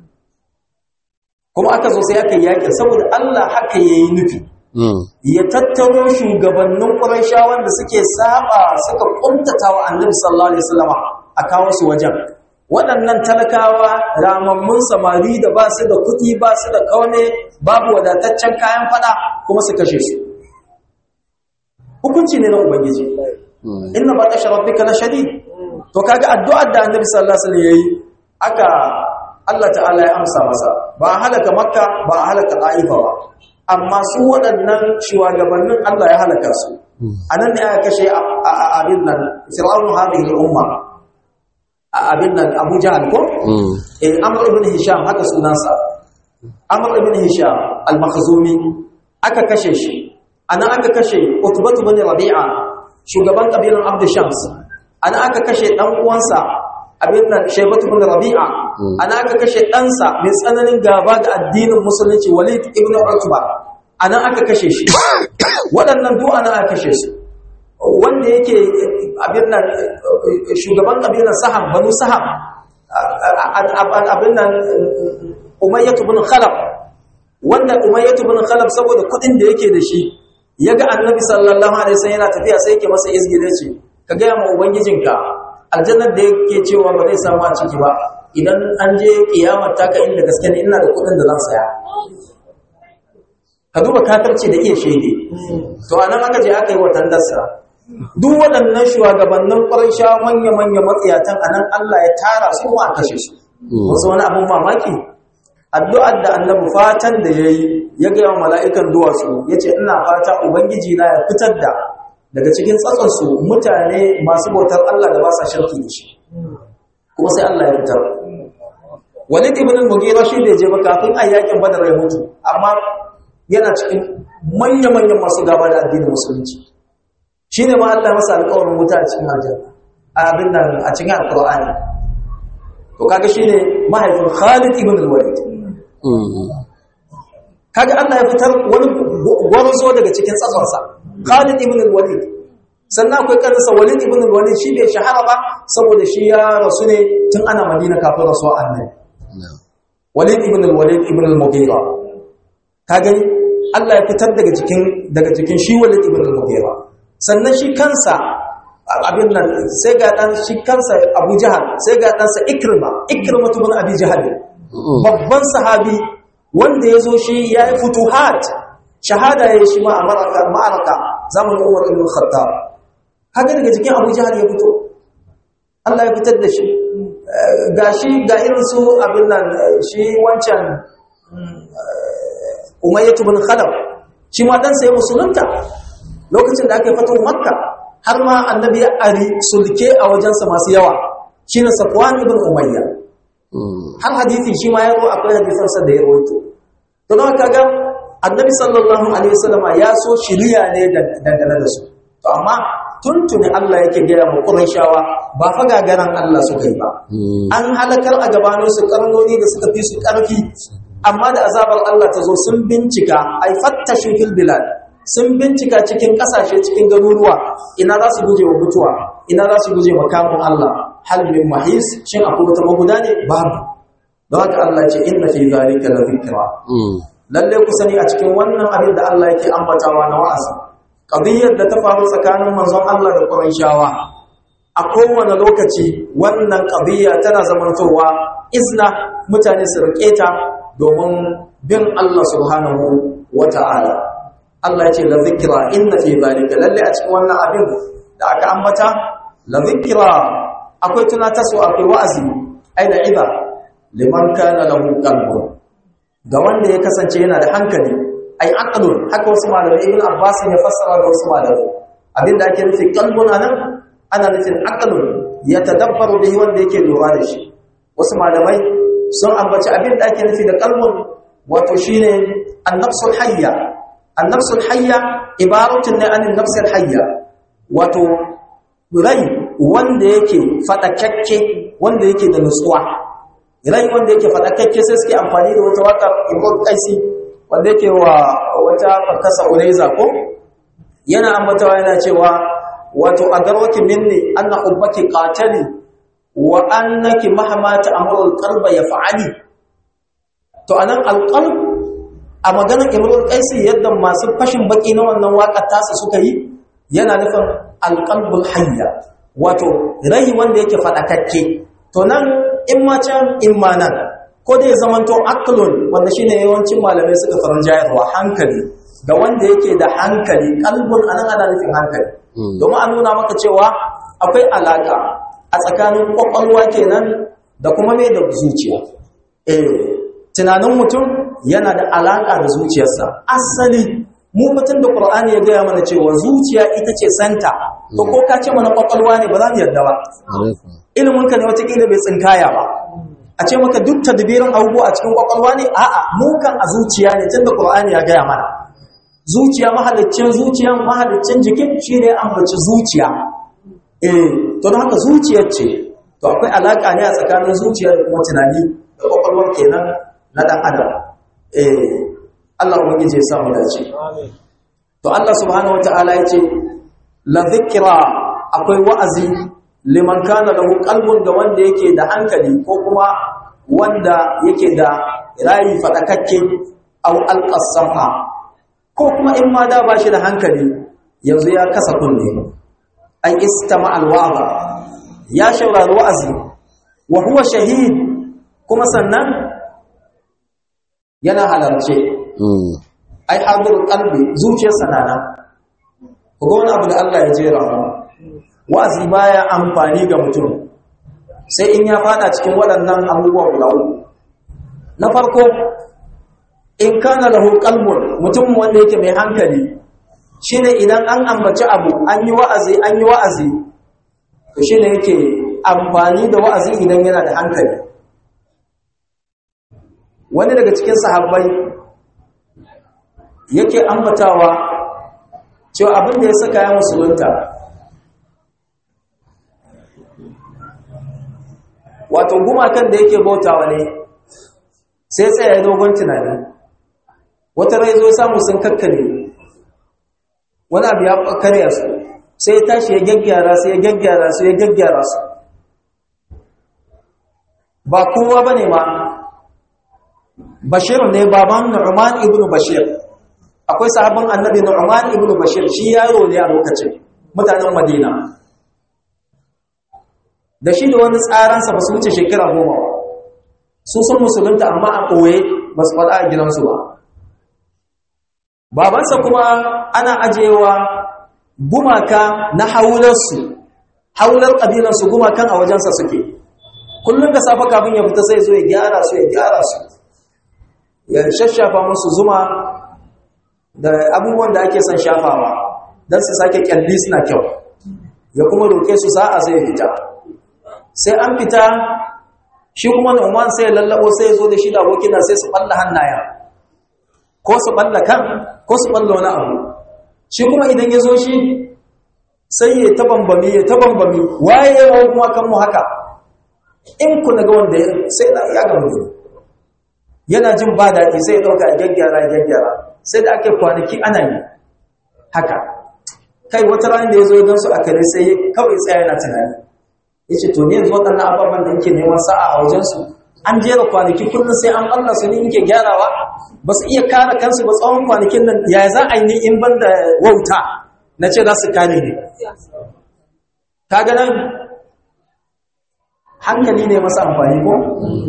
kuma aka zo sai aka yi yakin saboda Allah haka yayi nufi ya tattaro shugabannin Qurayshawan da suke saba suka kuntata wa Annabi sallallahu alaihi wasallam a kawo su wajen waɗannan talakawa ramammun samari da ba su da kuɗi ba su da kaune babu wadataccen kayan fada kuma su kashe su hukunci ne na ubangiji inna ba ta sharabbika la shadid to kaga addu'ar da Annabi sallallahu alaihi wasallam yayi aka Allah ta'ala ya amsa masa ba a halaka makka ba a halaka ɗa'ifa ba amma su waɗannan shugabannin Allah ya halaka su a nan ne aka kashe abin nan fir'aunu hadhihi al-umma abin nan Abu Jahl ko eh Amr ibn Hisham haka sunansa Amr ibn Hisham al-Makhzumi aka kashe shi anan aka kashe Utbah ibn Rabi'a shugaban kabilan Abd Shams anan aka kashe dan uwansa abin nan shaibatu bin rabi'a ana aka kashe ɗansa mai tsananin gaba ga addinin musulunci walid ibn utba ana aka kashe shi waɗannan duk ana aka kashe su wanda yake abin nan shugaban kabilar saham banu saham abin nan umayyatu bin khalaf wanda umayyatu bin khalaf saboda kuɗin da yake da shi ya ga annabi sallallahu alaihi wasallam yana tafiya sai yake masa izgile ce ka gaya ma ubangijinka aljannar da yake cewa ba zai samu a ciki ba idan an je kiyamar taka inda gaske ne ina da kuɗin da zan saya ka duba kafirci da iya shege to anan aka je aka yi watan dasa duk waɗannan shugabannin ƙwarai sha manya-manya matsiyatan anan Allah ya tara su ma kashe su wasu wani abin mamaki addu'ar da annabi fatan da ya yi ya gaya wa mala'ikan duwatsu ya ce ina fata ubangiji na ya fitar da daga cikin tsatsonsu mutane masu bautar Allah da ba sa shirki da shi kuma sai Allah ya fitar walid ibn al-mughira shi bai je ba kafin a yakin badar ya mutu amma yana cikin manya-manyan masu gaba da addinin musulunci shine ma Allah masa alƙawarin wuta a cikin aljanna a abin nan a cikin alƙur'ani to kaga shine mahaifin Khalid ibn al-Walid kaga Allah ya fitar wani gwarzo daga cikin tsatsonsa Khalid ibn al-Walid sannan akwai kaninsa Walid ibn al-Walid shi bai shahara ba saboda shi ya rasu ne tun ana Madina kafin rasuwa annabi Walid ibn al-Walid ibn al-Mughira kaga Allah ya fitar daga cikin daga cikin shi Walid ibn al-Mughira sannan shi kansa abin nan sai ga dan shi kansa Abu Jahal sai ga ɗansa Ikrima Ikrima ibn Abi Jahal babban sahabi wanda ya zo shi ya yi futuhat shahada ya yi shi ma a ma'araka zamanin umar ibn khattab haka daga cikin abu jihar ya fito Allah ya fitar da shi ga shi ga irin su abin nan shi wancan umayyatu bin khalaf shi ma dan sai musulunta lokacin da aka yi fatan makka har ma annabi ya ari sulke a wajensa masu yawa shine safwan ibn umayya har hadisi shi ma ya zo akwai hadisansa da ya rawaito to don kaga annabi sallallahu alaihi wasallam ya so shiriya ne dangane da su to amma tuntuni Allah yake gaya mu Qurayshawa ba fa gagaran Allah suka yi ba an halakar a gabanin su karnoni da suka fi su karfi amma da azabar Allah ta zo sun bincika ai fattashu fil bilad sun bincika cikin kasashe cikin garuruwa ina za su guje wa mutuwa ina za su guje wa kamun Allah hal min mahis shin akwai wata maguda ne babu don haka Allah ce inna fi zalika la dhikra lalle ku sani a cikin wannan abin da Allah yake ambatawa na wa'azi qadiyyar da ta faru tsakanin manzon Allah da Qurayshawa a kowane lokaci wannan qadiyya tana zamantowa izna mutane su rike ta domin bin Allah subhanahu wata'ala Allah ya ce la dhikra inna fi zalika lalle a cikin wannan abin da aka ambata la dhikra akwai tunatarwa akwai wa'azi ai da iba liman kana lahu qalbun ga wanda ya kasance yana da hankali ai aqlun haka wasu malamai ibn abbas ya fassara da wasu malamai abinda ake nufi qalbun anan ana nufin aqlun ya tadabbaru bihi wanda yake lura da shi wasu malamai sun ambaci abinda ake nufi da qalbun wato shine an-nafsul hayya an-nafsul hayya ibaratun ne anin nafsul hayya wato rai wanda yake fadakakke wanda yake da nutsuwa rai wanda yake fadakakke sai suke amfani da wata wakar ibn qaisi wanda yake wa wata fakasa ulaiza ko yana ambatawa yana cewa wato agarwaki minni anna hubbaki qatali wa annaki mahma ta'muru alqalba yaf'ali to anan alqalb a maganar ibn qaisi yadda masu fashin baki na wannan waka tasa suka yi yana nufin alqalbul hayya wato rai wanda yake fadakakke to nan in ma can in ma nan ko dai zamanto aqlun wanda shine yawancin malamai suka faran jayarwa hankali ga wanda yake da hankali kalbun anan ana nufin hankali domin a nuna maka cewa akwai alaka a tsakanin kwakwalwa kenan da kuma mai da zuciya eh tunanin mutum yana da alaka da zuciyarsa asali mu mutum da qur'ani ya gaya mana cewa zuciya ita ce santa to ko ka ce mana kwakwalwa ne ba za mu yarda ba iliminka ne watakila bai tsinkaya ba a ce maka duk tadbirin abubuwa a cikin kwakwalwa ne a'a mu kan a zuciya ne tunda qur'ani ya gaya mana zuciya mahaliccin zuciya mahaliccin jikin shine ambaci zuciya eh to don haka zuciyar ce to to akwai alaka ne a tsakanin zuciya da kuma tunani da kwakwalwar kenan na dan adam eh Allah ubangiji ya sa mu dace to Allah subhanahu wataala yace la dhikra akwai wa'azi liman kana lahu qalbun ga wanda yake da hankali ko kuma wanda yake da rayi fadakakke aw alqasafa ko kuma in ma da bashi da hankali yanzu ya kasa kunne ai istama alwaza ya shaurari wa'azi wa huwa shahid kuma sannan yana halarce ai hadirul qalbi zuciyarsa na nan ku ga wani abu da Allah ya jera mu wa'azi baya amfani ga mutum sai in ya fada cikin waɗannan abubuwa guda uku na farko in kana lahu qalbun mutum wanda yake mai hankali shine idan an ambaci abu an yi wa'azi an yi wa'azi to shine yake amfani da wa'azi idan yana da hankali wani daga cikin sahabbai yake ambatawa cewa abin da ya saka ya musulunta wato gumakan da yake bautawa ne sai tsaye dogon tunani wata rai zo samu sun kakkare wani abu ya karya su sai ya tashi ya gyaggyara su ya gyaggyara su ya gyaggyara su ba kowa ba ne ma bashir ne baban nu'man ibn bashir akwai sahabban annabi nu'man ibn bashir shi yaro ne a lokacin mutanen madina da shi da wani tsaransa ba su wuce shekara goma su sun musulunta amma a ɓoye ba su faɗa a gidansu ba babansa kuma ana ajiyewa gumaka na haularsu haular ƙabilarsu gumakan a wajensa suke kullum da safe kafin ya fita sai zo ya gyara su ya gyara su ya shashafa musu zuma da abubuwan da ake son shafawa don su sake kyalli suna kyau ya kuma roƙe su sa'a sai ya fita sai an fita shi kuma Nu'man sai ya lallabo sai ya zo da shi da abokina sai su balla hannaya ko su balla kan ko su balla wani abu shi kuma idan ya zo shi sai ya ta bambami ya ta bambami waye ya kuma kan mu haka in ku daga wanda sai da ya gamu ne yana jin ba daɗi sai ya ɗauka ya gyaggyara ya gyaggyara sai da aka kwanaki ana yi haka kai wata ranar da ya zo ya gansu a kare sai kawai tsaya yana tunani ya ce to ne yanzu waɗannan ababen da yake neman sa'a a wajensu an jera kwanaki kullum sai an ɓalla su ne yake gyarawa ba su iya kare kansu ba tsawon kwanakin nan ya za a yi in ban da wauta na ce za su kare ne ka ga nan hankali ne masa amfani ko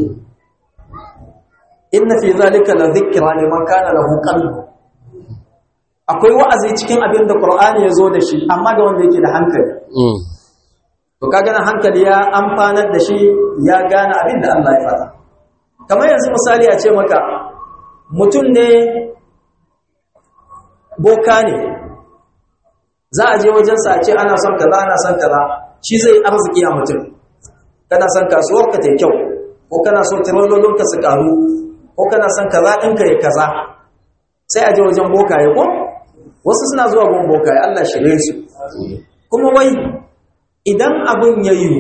inna fi zalika la dhikra liman kana lahu qalb akwai wa'azi cikin abin da qur'ani ya zo da shi amma ga wanda yake da hankali to kaga nan hankali ya amfanar da shi ya gane abin da Allah ya fara kamar yanzu misali a ce maka mutum ne boka ne za a je wajensa a ce ana son kaza ana son kaza shi zai arziki a mutum kana son kasuwar ka ta kyau ko kana so tirololin ka su karu ko kana son kaza ɗinka ya kaza sai a je wajen bokaye ko wasu suna zuwa gun bokaye Allah shirye su kuma wai idan abin ya yiwu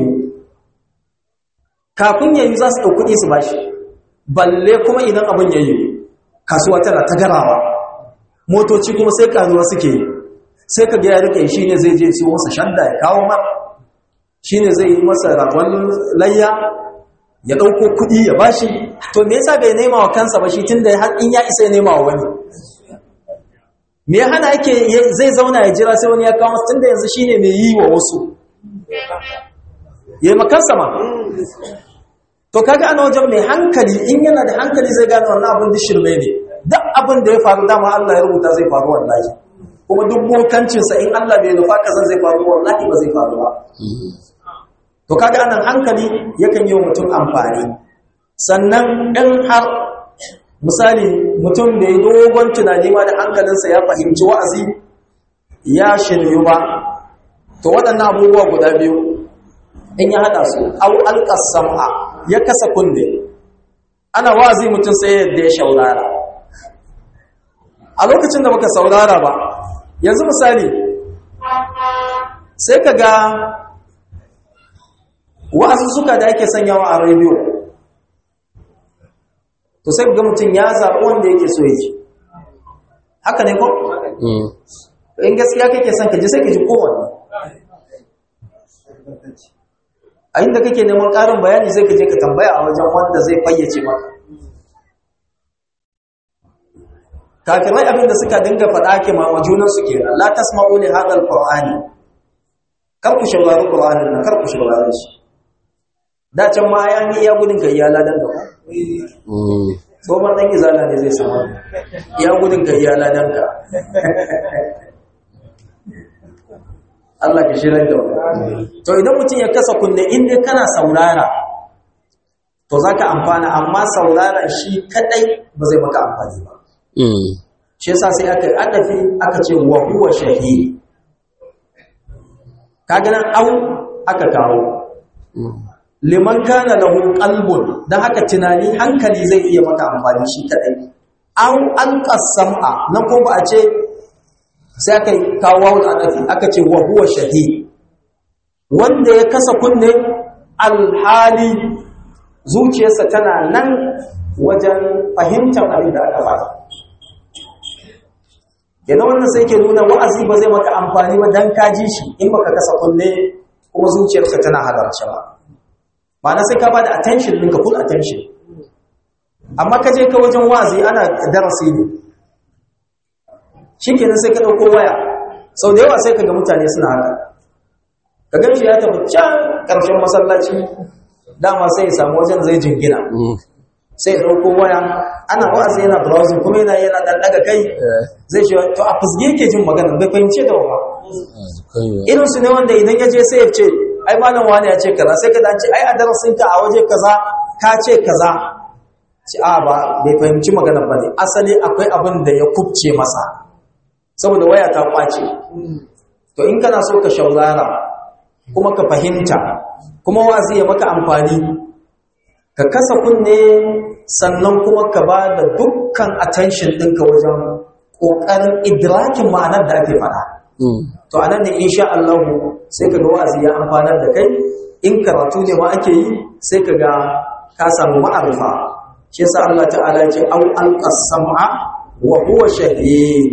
kafin ya yi za su ɗaukuɗi su ba shi balle kuma idan abin ya yiwu kasuwa tana ta garawa motoci kuma sai karuwa suke yi sai ka ga ya rike shi ne zai je siyo masa shanda ya kawo mar shi ne zai yi masa ragon layya ya ɗauko kuɗi ya bashi to me yasa bai nema wa kansa ba shi tun da har in ya isa ya nema wa wani me hana yake zai zauna ya jira sai wani ya kawo tun da yanzu shine mai yi wa wasu ya yi makansa ma to kaga ana wajen mai hankali in yana da hankali zai gane wannan abin da shirme ne duk abin da ya faru dama Allah ya rubuta zai faru wallahi kuma duk bokancinsa in Allah bai nufa kazan zai faru wallahi ba zai faru ba to kaga anan hankali yakan yi wa mutum amfani sannan in har misali mutum da ya dogon tunani ma da hankalinsa ya fahimci wa'azi ya shiryu ba to waɗannan abubuwa guda biyu in ya haɗa su au alƙasam'a ya kasa kunne ana wa'azi mutum sai yadda ya shaurara a lokacin da baka saurara ba yanzu misali sai ka ga wa'azu suka da ake sanyawa a rediyo to sai ga mutum ya zaɓi wanda yake so yake haka ne ko in gaskiya kake son ka ji sai ka ji kowanne a inda kake neman ƙarin bayani sai ka je ka tambaya a wajen wanda zai fayyace maka kafirai abinda suka dinga faɗa ke ma wa junansu kenan la tasma'u li hadha alqur'ani kar ku shaurari qur'anin nan kar ku shaurari shi da can ma ya ni ya gudun kai ya ladan da tsohon ɗan izala ne zai samu ya gudun kai ya ladan ka Allah ka shirar da wani to idan mutum ya kasa kunne inda kana saurara to za ka amfana amma saurara shi kadai ba zai maka amfani ba shi yasa sai aka adafi aka ce wa huwa shahid kaga nan au aka kawo liman kana lahu qalbun dan haka tunani hankali zai iya maka amfani shi kadai au alqasama nan ko ba a ce sai aka kawo da adafi aka ce wa huwa shahid wanda ya kasa kunne alhali zuciyarsa tana nan wajen fahimtar abin da aka faɗa yana wannan sai ke nuna wa'azi ba zai maka amfani ba dan ka ji shi in baka kasa kunne kuma zuciyarka tana halarce ba ma'ana sai ka bada attention ɗinka full attention amma ka je ka wajen wa'azi ana darasi ne shikenan sai ka ɗauko waya sau da yawa sai ka ga mutane suna haka ka gan shi ya tafi can ƙarshen masallaci dama sai ya samu wajen zai jingina sai ya ɗauko waya ana wa'azi yana browsing kuma yana yana ɗan ɗaga kai zai shi to a fusge yake jin magana bai fahimce da wa irin su ne wanda idan ya je sai ya ce ai malam wani ya ce kaza sai ka dace ai a darasin ka a waje kaza ka ce kaza ci a ba bai fahimci magana ba ne asali akwai abin da ya kubce masa saboda waya ta kwace to in kana so ka shaurara kuma ka fahimta kuma wazi ya maka amfani ka kasa kunne sannan kuma ka ba da dukkan attention ɗinka wajen ƙoƙarin idrakin ma'anar da ake faɗa. To anan ne insha Allah sai ka ga wa'azi ya amfanar da kai in karatu ne ma ake yi sai ka ga ka samu ma'arifa. Shi yasa Allah ta'ala ya ce au alqasama wa huwa shahid.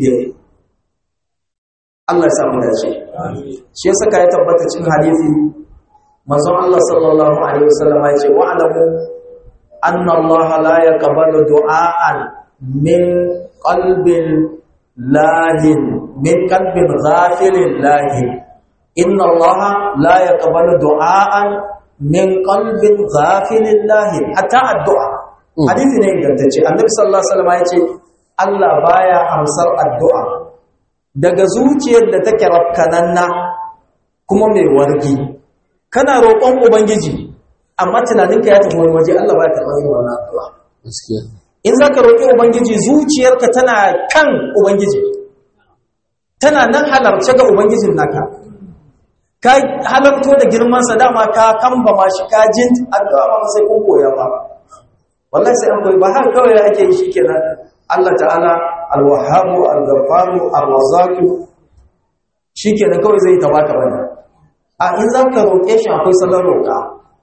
Allah ya samu dace. Shi yasa ka ya tabbata cikin hadisi manzon Allah sallallahu alaihi wasallam ya ce wa'lamu anna Allah la yaqbalu du'aan min qalbin lahin min qalbin ghafilin lahin inna Allah la yaqbalu du'aan min qalbin ghafilin lahin hatta addu'a hadisi ne ingantacce annabi sallallahu alaihi wasallam ya ce Allah baya amsar addu'a daga zuciyar da take rafkananna kuma mai wargi kana roƙon ubangiji amma tunaninka ya tafi wani waje Allah ba ya karɓar yin wannan addu'a in za ka roƙi ubangiji zuciyarka tana kan ubangiji tana nan halarce ga ubangijin naka ka halarto da girmansa dama ka kamba ma shi ka jin addu'a ba sai kun koya ba wallahi sai an koyi ba har kawai ake yi shi kenan Allah ta'ala al-wahhabu al-ghaffaru ar-razzaqu shikenan kawai zai ta baka bane a in za ka roƙe shi akwai salon roƙa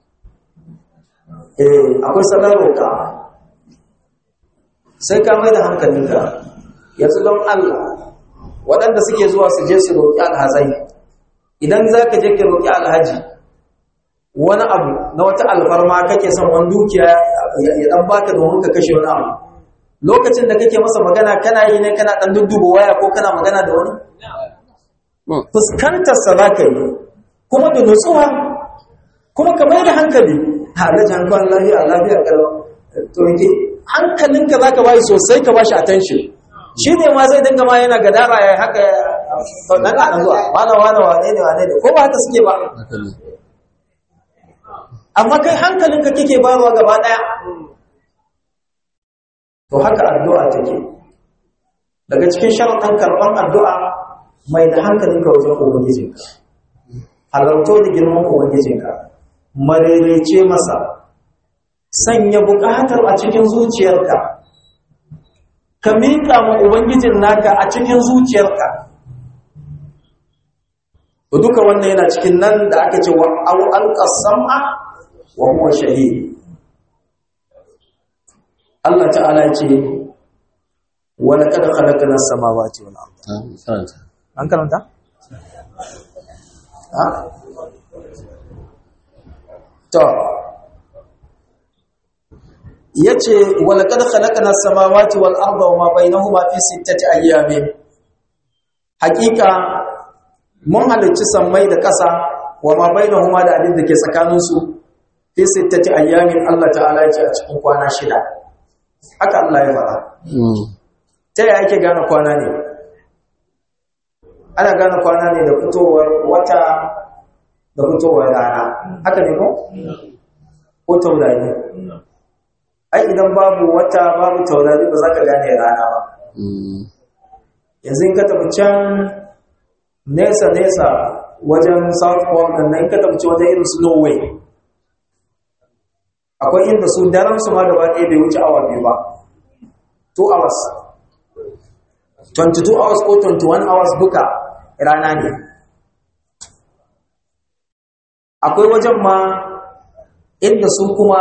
eh akwai salon roƙa sai ka mai da hankalinka yanzu don Allah waɗanda suke zuwa su je su roƙi alhazai idan za ka je ka roƙi alhaji wani abu na wata alfarma kake son wani dukiya ya ɗan baka domin ka kashe wani abu lokacin da kake masa magana kana yi ne kana ɗan dudduba waya ko kana magana da wani fuskantarsa za ka yi kuma da nutsuwa kuma ka mai da hankali halaji hankalin lafiya lafiya kalau to yake hankalinka za ka bayi sosai ka bashi attention shi ne ma zai dinga ma yana gadara ya haka ɗan ɗan zuwa wane wane wane ne wane ne ko ba haka suke ba amma kai hankalinka kike bayarwa gaba ɗaya to haka addu'a take daga cikin sharaɗin karɓar addu'a mai da hankalinka wajen ubangijinka halarto da girman ubangijinka marerece masa sanya buƙatar a cikin zuciyarka ka miƙa ma ubangijin naka a cikin zuciyarka to duka wannan yana cikin nan da aka ce wa aw alqasama wa huwa shahid Allah ta'ala ya ce wa laqad khalaqna as-samawati wal arda an karanta ha to yace wa laqad khalaqna as-samawati wal arda wa ma bainahuma fi sittati ayyamin hakika mun halicci sammai da ƙasa wa ma bainahuma da abin da ke tsakaninsu fi sittati ayyamin Allah ta'ala ya ce a cikin kwana shida haka Allah ya fara ta yaya ake gane kwana ne ana gane kwana ne da fitowar wata da fitowar rana haka ne ko ko taurari ai idan babu wata babu taurari ba za ka gane rana ba yanzu in ka tafi can nesa-nesa wajen south pole da nan ka tafi wajen irin su norway akwai inda su daren su ma gaba ɗaya bai wuce awa biyu ba 2 hours 22 hours ko 21 hours duka rana ne akwai wajen ma inda su kuma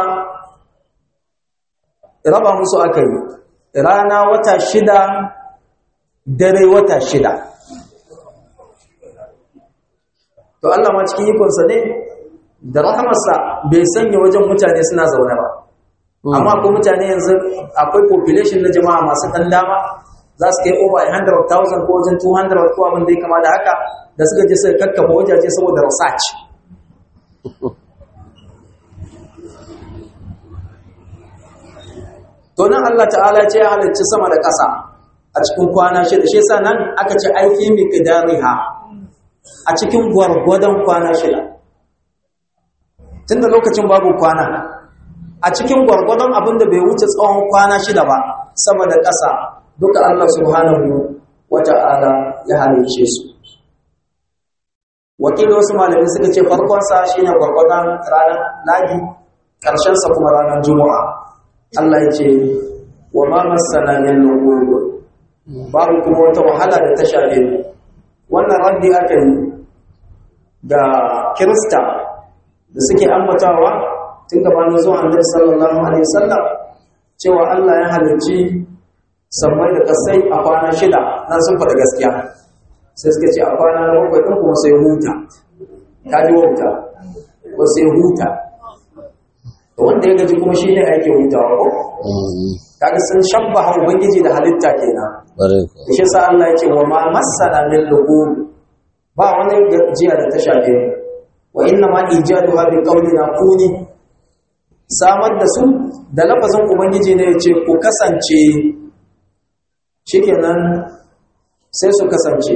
raba musu aka yi rana wata shida dare wata shida to Allah ma cikin ikonsa ne da rahamarsa bai sanya wajen mutane suna zaune ba amma ko mutane yanzu akwai population na jama'a masu ɗan dama za su kai over 100,000 ko wajen 200 ko abin da ya kama da haka da suka je suka kakkafa wajaje saboda research to nan Allah ta'ala ce ya halarci sama da ƙasa a cikin kwana shida shi yasa nan aka ce aiki miqdariha a cikin gwargwadon kwana shida tunda lokacin babu kwana a cikin gwargwadon abin da bai wuce tsawon kwana shida ba sama da ƙasa duka Allah subhanahu wata'ala ya halice su wakilin wasu malamai suka ce farkonsa shine gwargwadon ranar ladi ƙarshensa kuma ranar juma'a Allah ya ce wa ma masana min lughub babu kuma wata wahala da ta shafe mu wannan raddi aka yi ga kirista da suke ambatawa tun gabanin zuwa annabi sallallahu alaihi wasallam cewa Allah ya halicci sammai da kasai a kwana shida nan sun faɗa gaskiya sai suka ce a kwana na bakwai ɗin kuma sai huta ta ji wauta ko sai huta wanda ya gaji kuma shi ne ake hutawa ko kaga sun shabbaha ubangiji da halitta kenan shi sa Allah ya ce wa ma masana min lughub ba wani gajiya da ta shafe mu wa inna ma ijaduha bi qawlina kuni samar da su da lafazin ubangiji ne ya ce ku kasance shikenan sai su kasance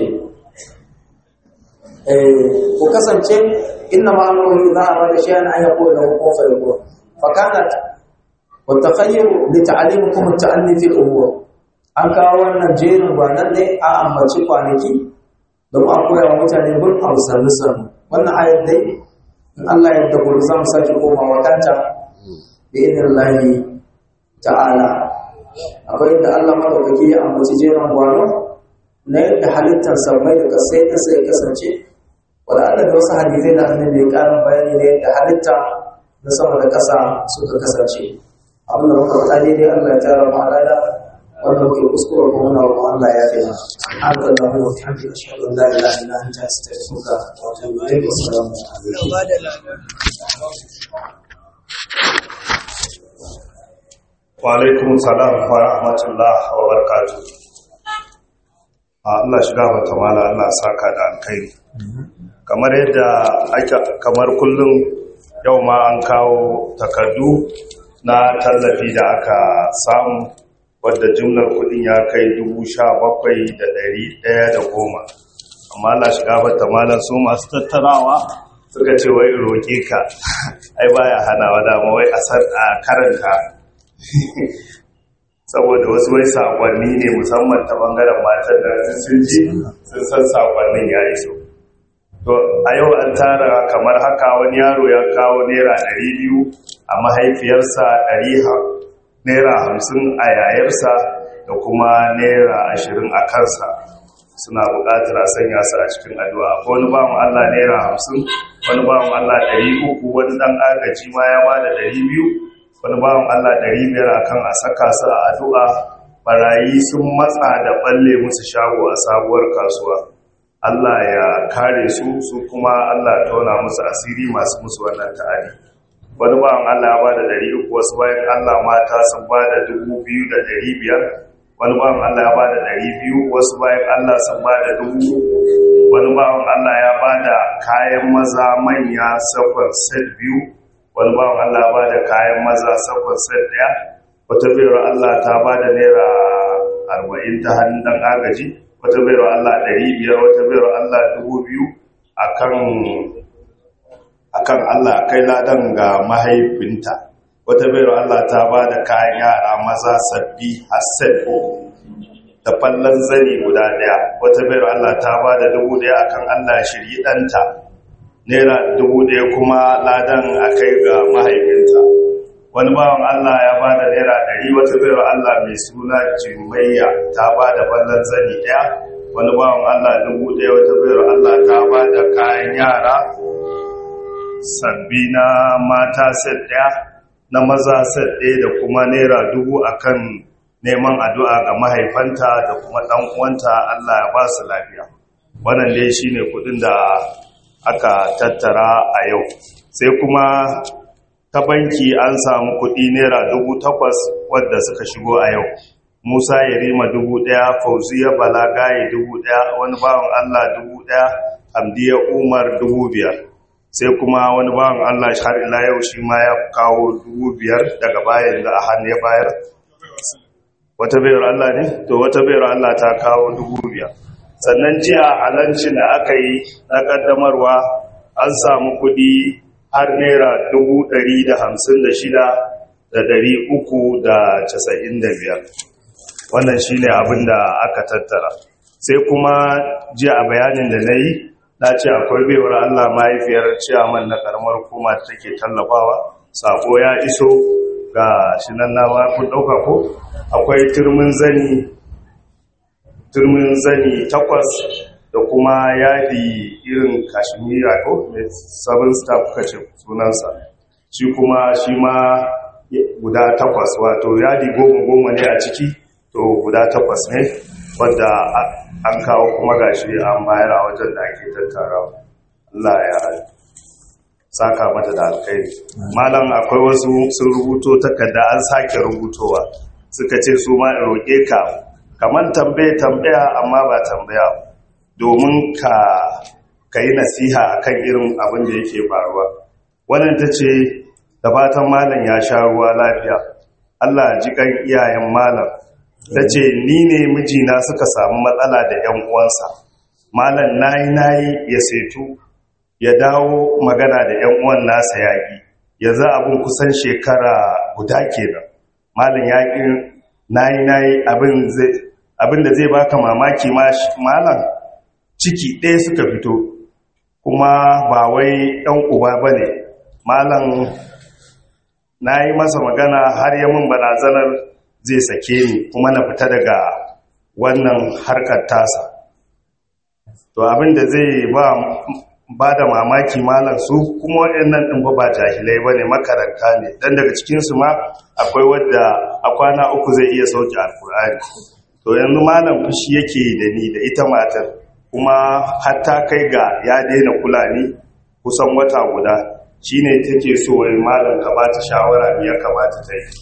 eh ku kasance inna ma amruhu idha arada shay'an an yaqula lahu kun fayakun فكانت والتخير لتعليمكم التأني في الأمور an kawo wannan jerin gwanan ne a ambaci kwanaki don a koya wa mutane bin hausanni sanu wannan ayat dai in Allah ya da gobe za mu sake komawa kanta bi idin lahi ta'ala akwai inda Allah madaukaki ya ambaci jerin gwano na yadda halittar sammai da kasai da sai kasance wanda Allah da wasu hadisai da annabi ya karin bayani ne da halitta na sama da ƙasa suka kasance abin da muka faɗa daidai Allah ya tara mu alada wanda muke kuskure kuma muna roƙon Allah ya fi mana haka da mu wata hamdi da shaɗin la ilaha illa anta astaghfiruka wa atubu ilayk wa assalamu wa alaikum salam wa rahmatullah wa barakatuh Allah shiga mata mala Allah saka da alkhairi kamar yadda ake kamar kullum yau ma an kawo takardu na tallafi da aka samu wadda jumlar kudin ya kai goma. amma Allah shiga bata malar su masu tattarawa suka ce wai roƙe ka ai baya hana wa dama wai a karanta saboda wasu wai sakonni ne musamman ta bangaren matan da sun ji sun san sakonnin ya iso to a yau an tara kamar haka wani yaro ya kawo naira ɗari biyu a mahaifiyarsa ɗari naira hamsin a yayarsa da kuma naira ashirin a kansa suna buƙatar a sanya su a cikin addu'a akwai wani bawan Allah naira hamsin wani bawan Allah ɗari uku wani ɗan agaji ma ya bada ɗari biyu wani bawan Allah ɗari biyar akan a saka su a addu'a barayi sun matsa da balle musu shago a sabuwar kasuwa Allah ya kare su su kuma Allah ya tauna musu asiri masu musu wannan ta'adi wani bawan Allah ya bada ɗari uku wasu bayan Allah mata sun bada dubu biyu da ɗari biyar wani bawan Allah ya bada ɗari biyu wasu bayan Allah sun bada dubu wani bawan Allah ya bada kayan maza manya safar set biyu wani bawan Allah ya bada kayan maza safar set ɗaya wata bayar Allah ta bada naira arba'in ta hannun ɗan agaji wata bayar Allah ɗari biyar wata bayar Allah dubu biyu akan akan Allah kai ladan ga mahaifinta wata bayar Allah ta ba da kayan yara maza sabbi hassan da fallon zani guda daya wata bayar Allah ta ba da dubu daya akan Allah shirye ɗanta naira dubu daya kuma ladan a kai ga mahaifinta wani bawan Allah ya ba da naira ɗari wata bayar Allah mai suna jimayya ta ba da fallon zani daya wani bawan Allah dubu daya wata bayar Allah ta ba da kayan yara sabbi na mata set ɗaya na maza set ɗaya da kuma naira dubu akan neman addu'a ga mahaifanta da kuma ɗan uwanta Allah ya ba su lafiya wannan dai shine kuɗin da aka tattara a yau sai kuma ta banki an samu kuɗi naira dubu takwas wadda suka shigo a yau musa ya rima dubu ɗaya fauziya balagaye dubu ɗaya wani bawan allah dubu ɗaya hamdiya umar dubu biyar sai kuma wani bawan Allah har ila yau shi ma ya kawo dubu biyar daga bayan da a hannu ya bayar wata bayar Allah ne to wata bayar Allah ta kawo dubu biyar sannan jiya a lancin da aka yi na kaddamarwa an samu kudi har naira dubu ɗari da hamsin da shida da ɗari uku da casa'in da biyar wannan shi ne abin da aka tattara sai kuma jiya a bayanin da na yi na ce akwai baiwar Allah mahaifiyar ciyaman na karamar kuma da take tallafawa sako ya iso ga shi nan na ba kun dauka ko akwai turmin zani turmin zani takwas da kuma yadi irin kashmira ko seven star kuka ce sunansa shi kuma shi ma guda takwas wato yadi goma goma ne a ciki to guda takwas ne wadda an kawo kuma gashi an bayar a wajen da ake tattara Allah ya saka mata da alkhairi malam akwai wasu sun rubuto takarda an sake rubutowa suka ce su ma roƙe ka kamar tambaye tambaya amma ba tambaya domin ka ka yi nasiha akan irin abin da yake faruwa wannan ta ce da fatan malam ya sha ruwa lafiya Allah ji kan iyayen malam ta ce ni ne mijina suka samu matsala da 'yan uwansa malam nayi nayi ya setu ya dawo magana da 'yan uwan nasa yaƙi ya za abin kusan shekara guda kenan malam yaƙi nayi nayi abin da zai baka mamaki malam ciki ɗaya suka fito kuma ba wai 'yan uba ba ne malam na yi masa magana har yamin barazanar zai sake ni kuma na fita daga wannan harkar tasa to abinda zai ba ba da mamaki malam su kuma waɗannan ɗin ba ba jahilai ba ne makaranta ne don daga cikinsu ma akwai wadda a kwana uku zai iya sauke alkur'ani to yanzu malam fushi yake da ni da ita matar kuma hatta kai ga ya daina kula ni kusan wata guda shine take so wai malam ka ba ta shawara me ya kamata ta yi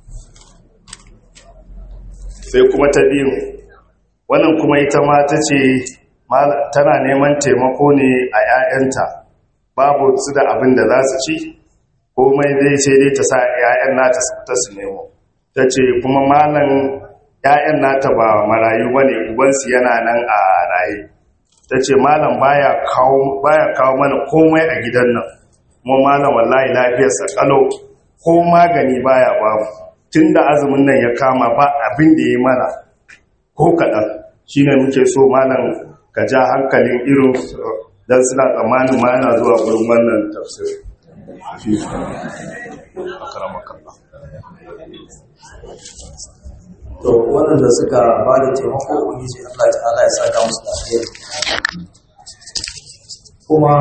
sai kuma ta biyu wannan kuma ita ma ta ce tana neman taimako ne a 'ya'yanta babu su da abin da za su ci komai dai sai dai ta sa 'ya'yan nata su fita su nemo ta ce kuma malam 'ya'yan nata ba marayu ba ne ubansu yana nan a raye ta ce malam baya kawo mana komai a gidan nan kuma malam wallahi lafiyarsa kalau ko magani baya bamu tun da azumin nan ya kama ba abin da ya mana ko kaɗan shi ne muke so malam ka ja hankalin irin don suna tsammanin ma yana zuwa gurin wannan tafsir to waɗanda suka ba da taimako ubangiji Allah ta'ala ya saka musu da alheri kuma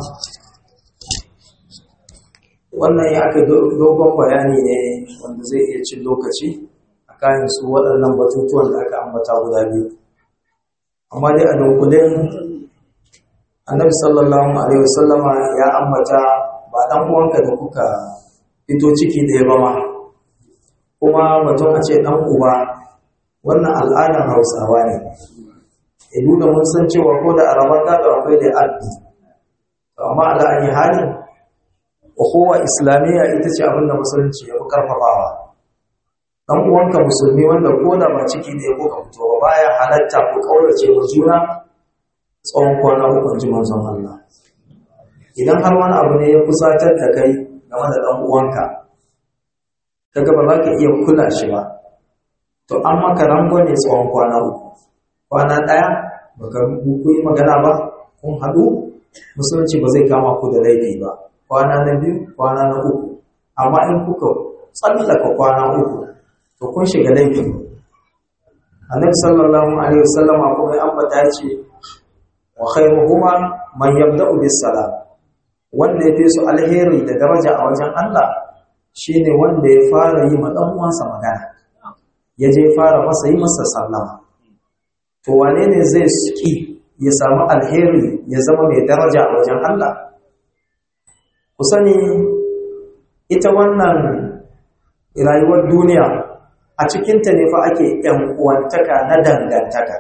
wannan ya aka dogon bayani ne wanda zai iya cin lokaci a kayan su waɗannan batutuwan da aka ambata guda biyu amma dai a dunkulin annabi sallallahu alaihi wasallama ya ambata ba dan uwanka da kuka fito ciki ɗaya ba ma kuma mutum a ce dan uba wannan al'adar hausawa ne idu da mun san cewa ko da arabar gado akwai da abdi amma ala ayi halin ukhuwa islamiyya ita ce abinda musulunci ya fi karfafawa dan uwanka musulmi wanda ko da ba ciki ne ko ka fito ba baya halatta ku kaurace wa juna tsawon kwana uku ji manzon Allah idan har wani abu ne ya kusatar da kai game da dan uwanka kaga ba za ka iya kula shi ba to an maka rango ne tsawon kwana uku kwana ɗaya baka ku yi magana ba kun haɗu musulunci ba zai kama ku da laifi ba kwana na biyu kwana na uku amma in kuka tsallaka kwana uku to kun shiga laifi annabi sallallahu alaihi wasallam kuma ya ambata ce wa khairuhuma man yabda'u bis salam wanda ya fi su alheri da daraja a wajen Allah shine wanda ya fara yi ma dan uwansa magana ya je fara masa yi masa sallama to wane ne zai suki ya samu alheri ya zama mai daraja a wajen Allah ku sani ita wannan rayuwar duniya a cikinta ne fa ake ‘yan uwantaka na dangantaka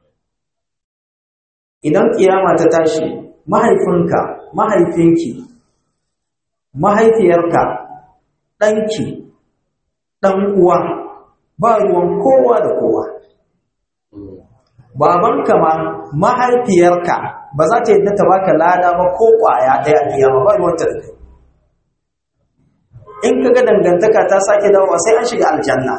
idan kiyama ta tashi mahaifinka mahaifinki mahaifiyarka ɗanki ɗan uwa ba ruwan kowa da kowa babanka ma mahaifiyarka ba za ta yadda ta baka lada ba ko kwaya ɗaya a kiyama ba ruwanta da kai in kaga dangantaka ta sake dawowa sai an shiga aljanna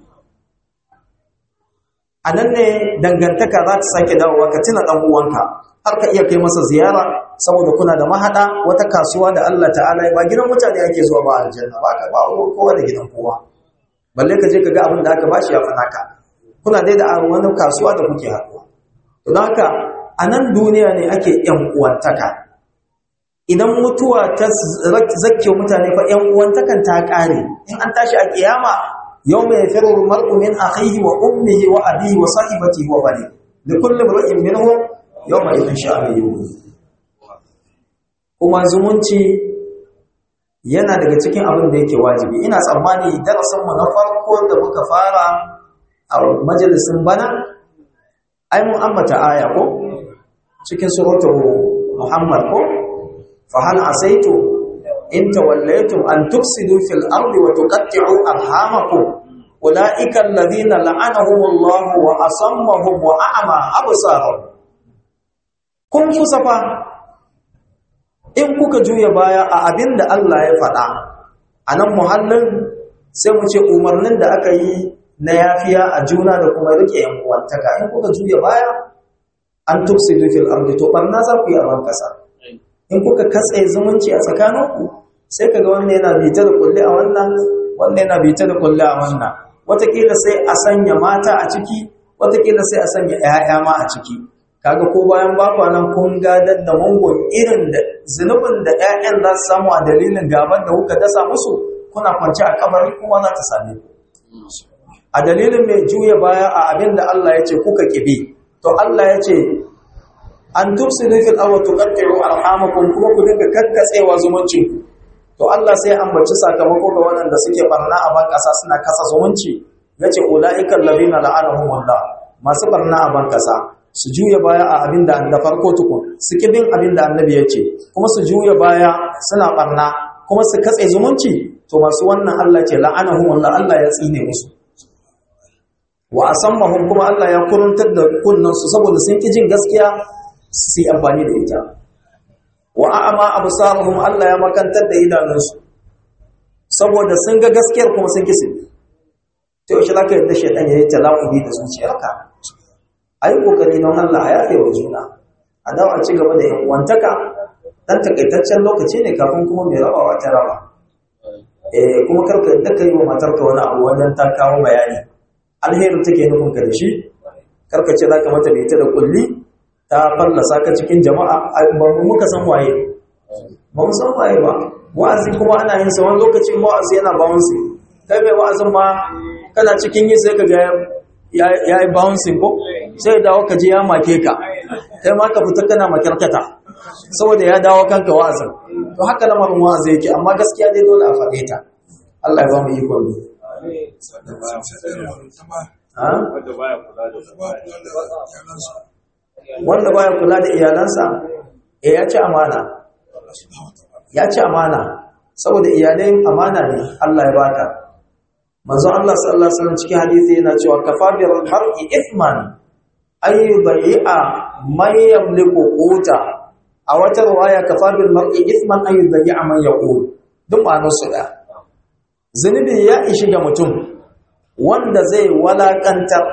a nan ne dangantaka za ta sake dawowa ka tuna ɗan uwanka har ka iya kai masa ziyara saboda kuna da mahada wata kasuwa da Allah ta'ala ba gidan mutane ake zuwa ba aljanna ba ka ba kowa da gidan kowa balle ka je ka ga abin da aka bashi ya fi naka kuna dai da wani kasuwa da kuke haɗuwa to don haka a nan duniya ne ake yan uwantaka idan mutuwa ta zakke mutane fa yan uwantakan ta ƙare in an tashi a kiyama yau mai firar mar'u min akhihi wa ummihi wa abihi wa sahibati wa bani da kullum ra'in minhum yau mai idin sha'ani yuhu kuma zumunci yana daga cikin abin da yake wajibi ina tsammani darasinmu na farko da muka fara a majalisin bana ai mun ambata aya ko cikin suratul muhammad ko fa hal asaitu in tawallaytum an tufsidu fil ardi wa tuqatti'u arhamakum ulaika alladhina la'anahumullahu wa asammahum wa a'ma absarahum kun fusafa in kuka juya baya a abinda Allah ya faɗa a nan muhallin sai mu ce umarnin da aka yi na yafiya a juna da kuma rike yan uwantaka in kuka juya baya an tufsidu fil ardi to barna za ku yi a kasa in kuka katse zumunci a tsakaninku sai kaga wannan yana bita da kulle a wannan wannan yana bita da kulle a wannan watakila sai a sanya mata a ciki watakila sai a sanya 'ya'ya ma a ciki kaga ko bayan bakwa nan kun gadar da mungun irin da zunubin da 'ya'yan za su samu a dalilin gaban da kuka dasa musu kuna kwance a kabari kuma za ta same ku a dalilin mai juya baya a abin da Allah ya ce kuka kibi to Allah ya ce an tufsidu fil aw tuqatti'u arhamakum kuma ku dinga kakkatsewa zumuncin to Allah sai ambaci sakamako ga waɗanda suke barna a ban kasa suna kasa zumunci yace ulaika allazina la'anahumullah masu barna a ban kasa su juya baya a abin da da farko tukun su bin abin da annabi ya ce kuma su juya baya suna barna kuma su katse zumunci to masu wannan Allah ce la'anahumullah Allah ya tsine musu wa asammahum kuma Allah ya kuruntar da kunnan su saboda sun ki jin gaskiya su yi amfani da ita wa a'ama absaruhum Allah ya makantar da idanunsu saboda sun ga gaskiyar kuma sun ki su to shi laka yadda shaytan ya yi talaqubi da zuciyarka ayi kokari don Allah ya yafe wa juna a dawo a ci gaba da yan wantaka dan takaitaccen lokaci ne kafin kuma mai rabawa ta raba eh kuma karka yadda kai wa matarka wani abu wannan ta kawo bayani alheri take nufin ka da shi karka ce zaka mata da ita da kulli ta fallasa ka cikin jama'a ba mu muka san waye ba mu san waye ba wa'azi kuma ana yin sa wani lokacin wa'azi yana bouncing kai mai wa'azin ma kana cikin yi sai ka ga ya yi bouncing ko sai dawo ka je ya make ka kai ma ka fita kana makarkata saboda ya dawo kanka wa'azin to haka lamarin wa'azi yake amma gaskiya dai dole a faɗe ta Allah ya ba mu iko ne wanda baya kula da iyalansa eh ya ci amana ya ci amana saboda iyalai amana ne Allah ya baka manzo Allah sallallahu alaihi wasallam cikin hadisi yana cewa kafa bil mar'i ithman ay yudai'a man yamliku quta a wata riwaya kafa bil mar'i ithman ay yudai'a man yaqul duk ma'anar su da zunubi ya ishi ga mutum wanda zai walakantar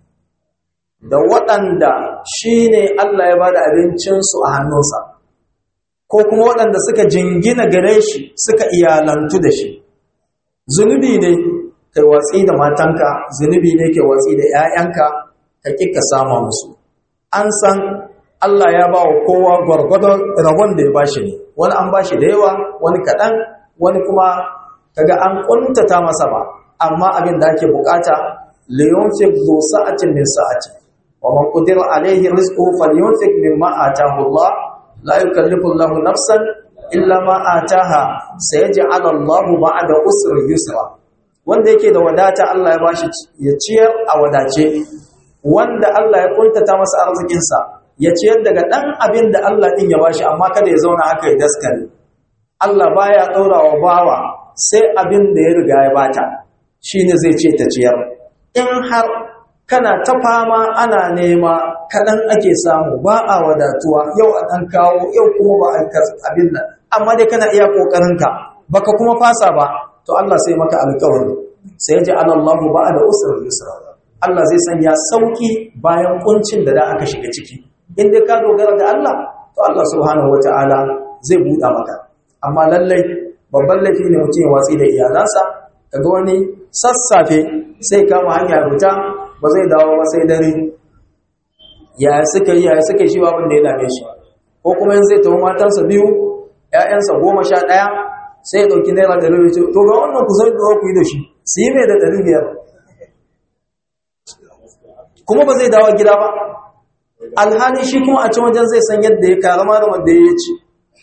da waɗanda shine Allah ya bada abincinsu a hannunsa ko kuma waɗanda suka jingina gare shi suka iyalantu da shi zunubi ne kai watsi da matanka zunubi ne kai watsi da 'ya'yanka ka kika sama musu an san Allah ya ba wa kowa gwargwadon rabon da ya bashi ne wani an bashi da yawa wani kaɗan wani kuma kaga an ƙuntata masa ba amma abin da ake bukata liyunfik zu sa'atin min sa'ati wa man qadira alayhi rizquhu falyunfik mimma ataahu Allah la yukallifu Allahu nafsan illa ma ataaha sayaj'al Allahu ba'da usri yusra wanda yake da wadata Allah ya bashi ya ciyar a wadace wanda Allah ya kuntata masa arzikin sa ya ciyar daga dan abin da Allah din ya bashi amma kada ya zauna haka ya daskare Allah baya daurawa bawa sai abin da ya riga ya bata shine zai ce ta ciyar in har kana ta fama ana nema kaɗan ake samu ba a wadatuwa yau a ɗan kawo yau kuma ba a abin nan amma dai kana iya ƙoƙarinka baka kuma fasa ba to Allah sai maka alƙawari sai ya ji alallahu ba da usrar yusra Allah zai sanya sauki bayan kuncin da da aka shiga ciki in dai ka dogara ga Allah to Allah subhanahu wataala zai buɗa maka amma lallai babban laifi ne mutum ya watsi da iyalansa kaga wani sassafe sai kama hanya ruta ba zai dawo ba sai dare ya suka yi ya suka shi babin da ya dame shi ko kuma yin zai tawo matansa biyu ƴaƴansa goma sha ɗaya sai ya ɗauki naira ɗari biyar to ga wannan ku zai ɗora ku yi da shi su yi mai da ɗari biyar kuma ba zai dawo gida ba alhali shi kuma a can wajen zai san yadda ya karama da wanda ya ci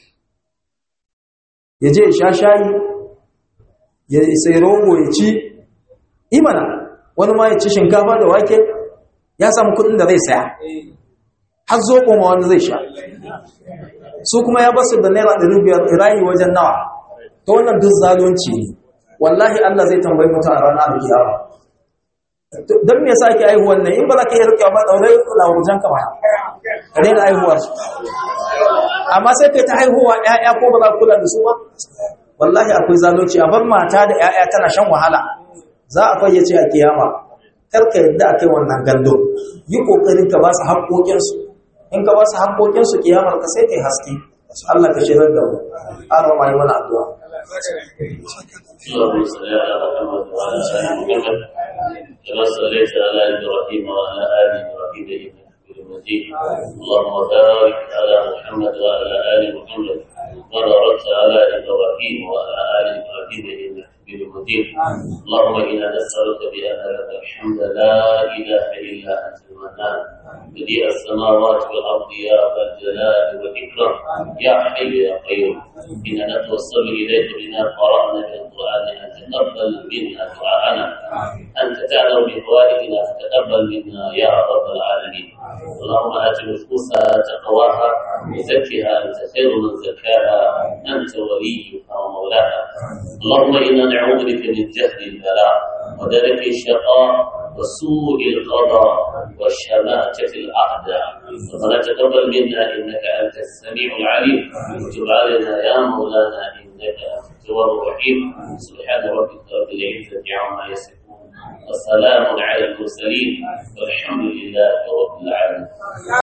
ya je ya sha shayi ya sai rogo ya ci imana wani ma ya ci shinkafa da wake ya samu kudin da zai saya har zo ma wani zai sha su kuma ya basu da naira ɗari biyar irayi wajen nawa ta wannan duk zalunci ne wallahi Allah zai tambayi mutum a ranar alkiyama don me yasa ake aihuwan nan in ba za ka yi rikewa ba ɗaurai lawurjan ka ba ka daina aihuwar amma sai kai ta haihuwa ƴaƴa ko ba za kula da su ba wallahi akwai zalunci a bar mata da ƴaƴa tana shan wahala za a fayyace a kiyama kar ka yadda a kai wannan gando yi kokarin ka ba su haƙoƙinsu in ka ba su haƙoƙinsu kiyamar ka sai kai haske Allah ka shirar da mu Allah ma yi mana addu'a اللهم صل على محمد وعلى ال محمد كما صليت على ابراهيم وعلى ال ابراهيم انك حميد مجيد اللهم بارك على محمد وعلى ال محمد وبارك على ابراهيم وعلى ال ابراهيم انك حميد مجيد اللهم انا نسالك بان لك الحمد لا اله الا انت المنان بديع السماوات والارض يا ذا الجلال والاكرام يا حي يا قيوم انا نتوسل اليك بما قرانا في القران ان تقبل منا دعاءنا انت تعلم بحوائجنا فتقبل منا يا رب العالمين اللهم ات نفوسها تقواها وزكها انت خير من زكاها انت وليها ومولاها اللهم انا نعوذ بك من جهل البلاء ودرك الشقاء وسوء القضاء والشماتة الأعداء ربنا تقبل منا إنك أنت السميع العليم وتب علينا يا مولانا إنك أنت التواب الرحيم سبحان ربك رب العزة عما يصفون وسلام على المرسلين والحمد لله رب العالمين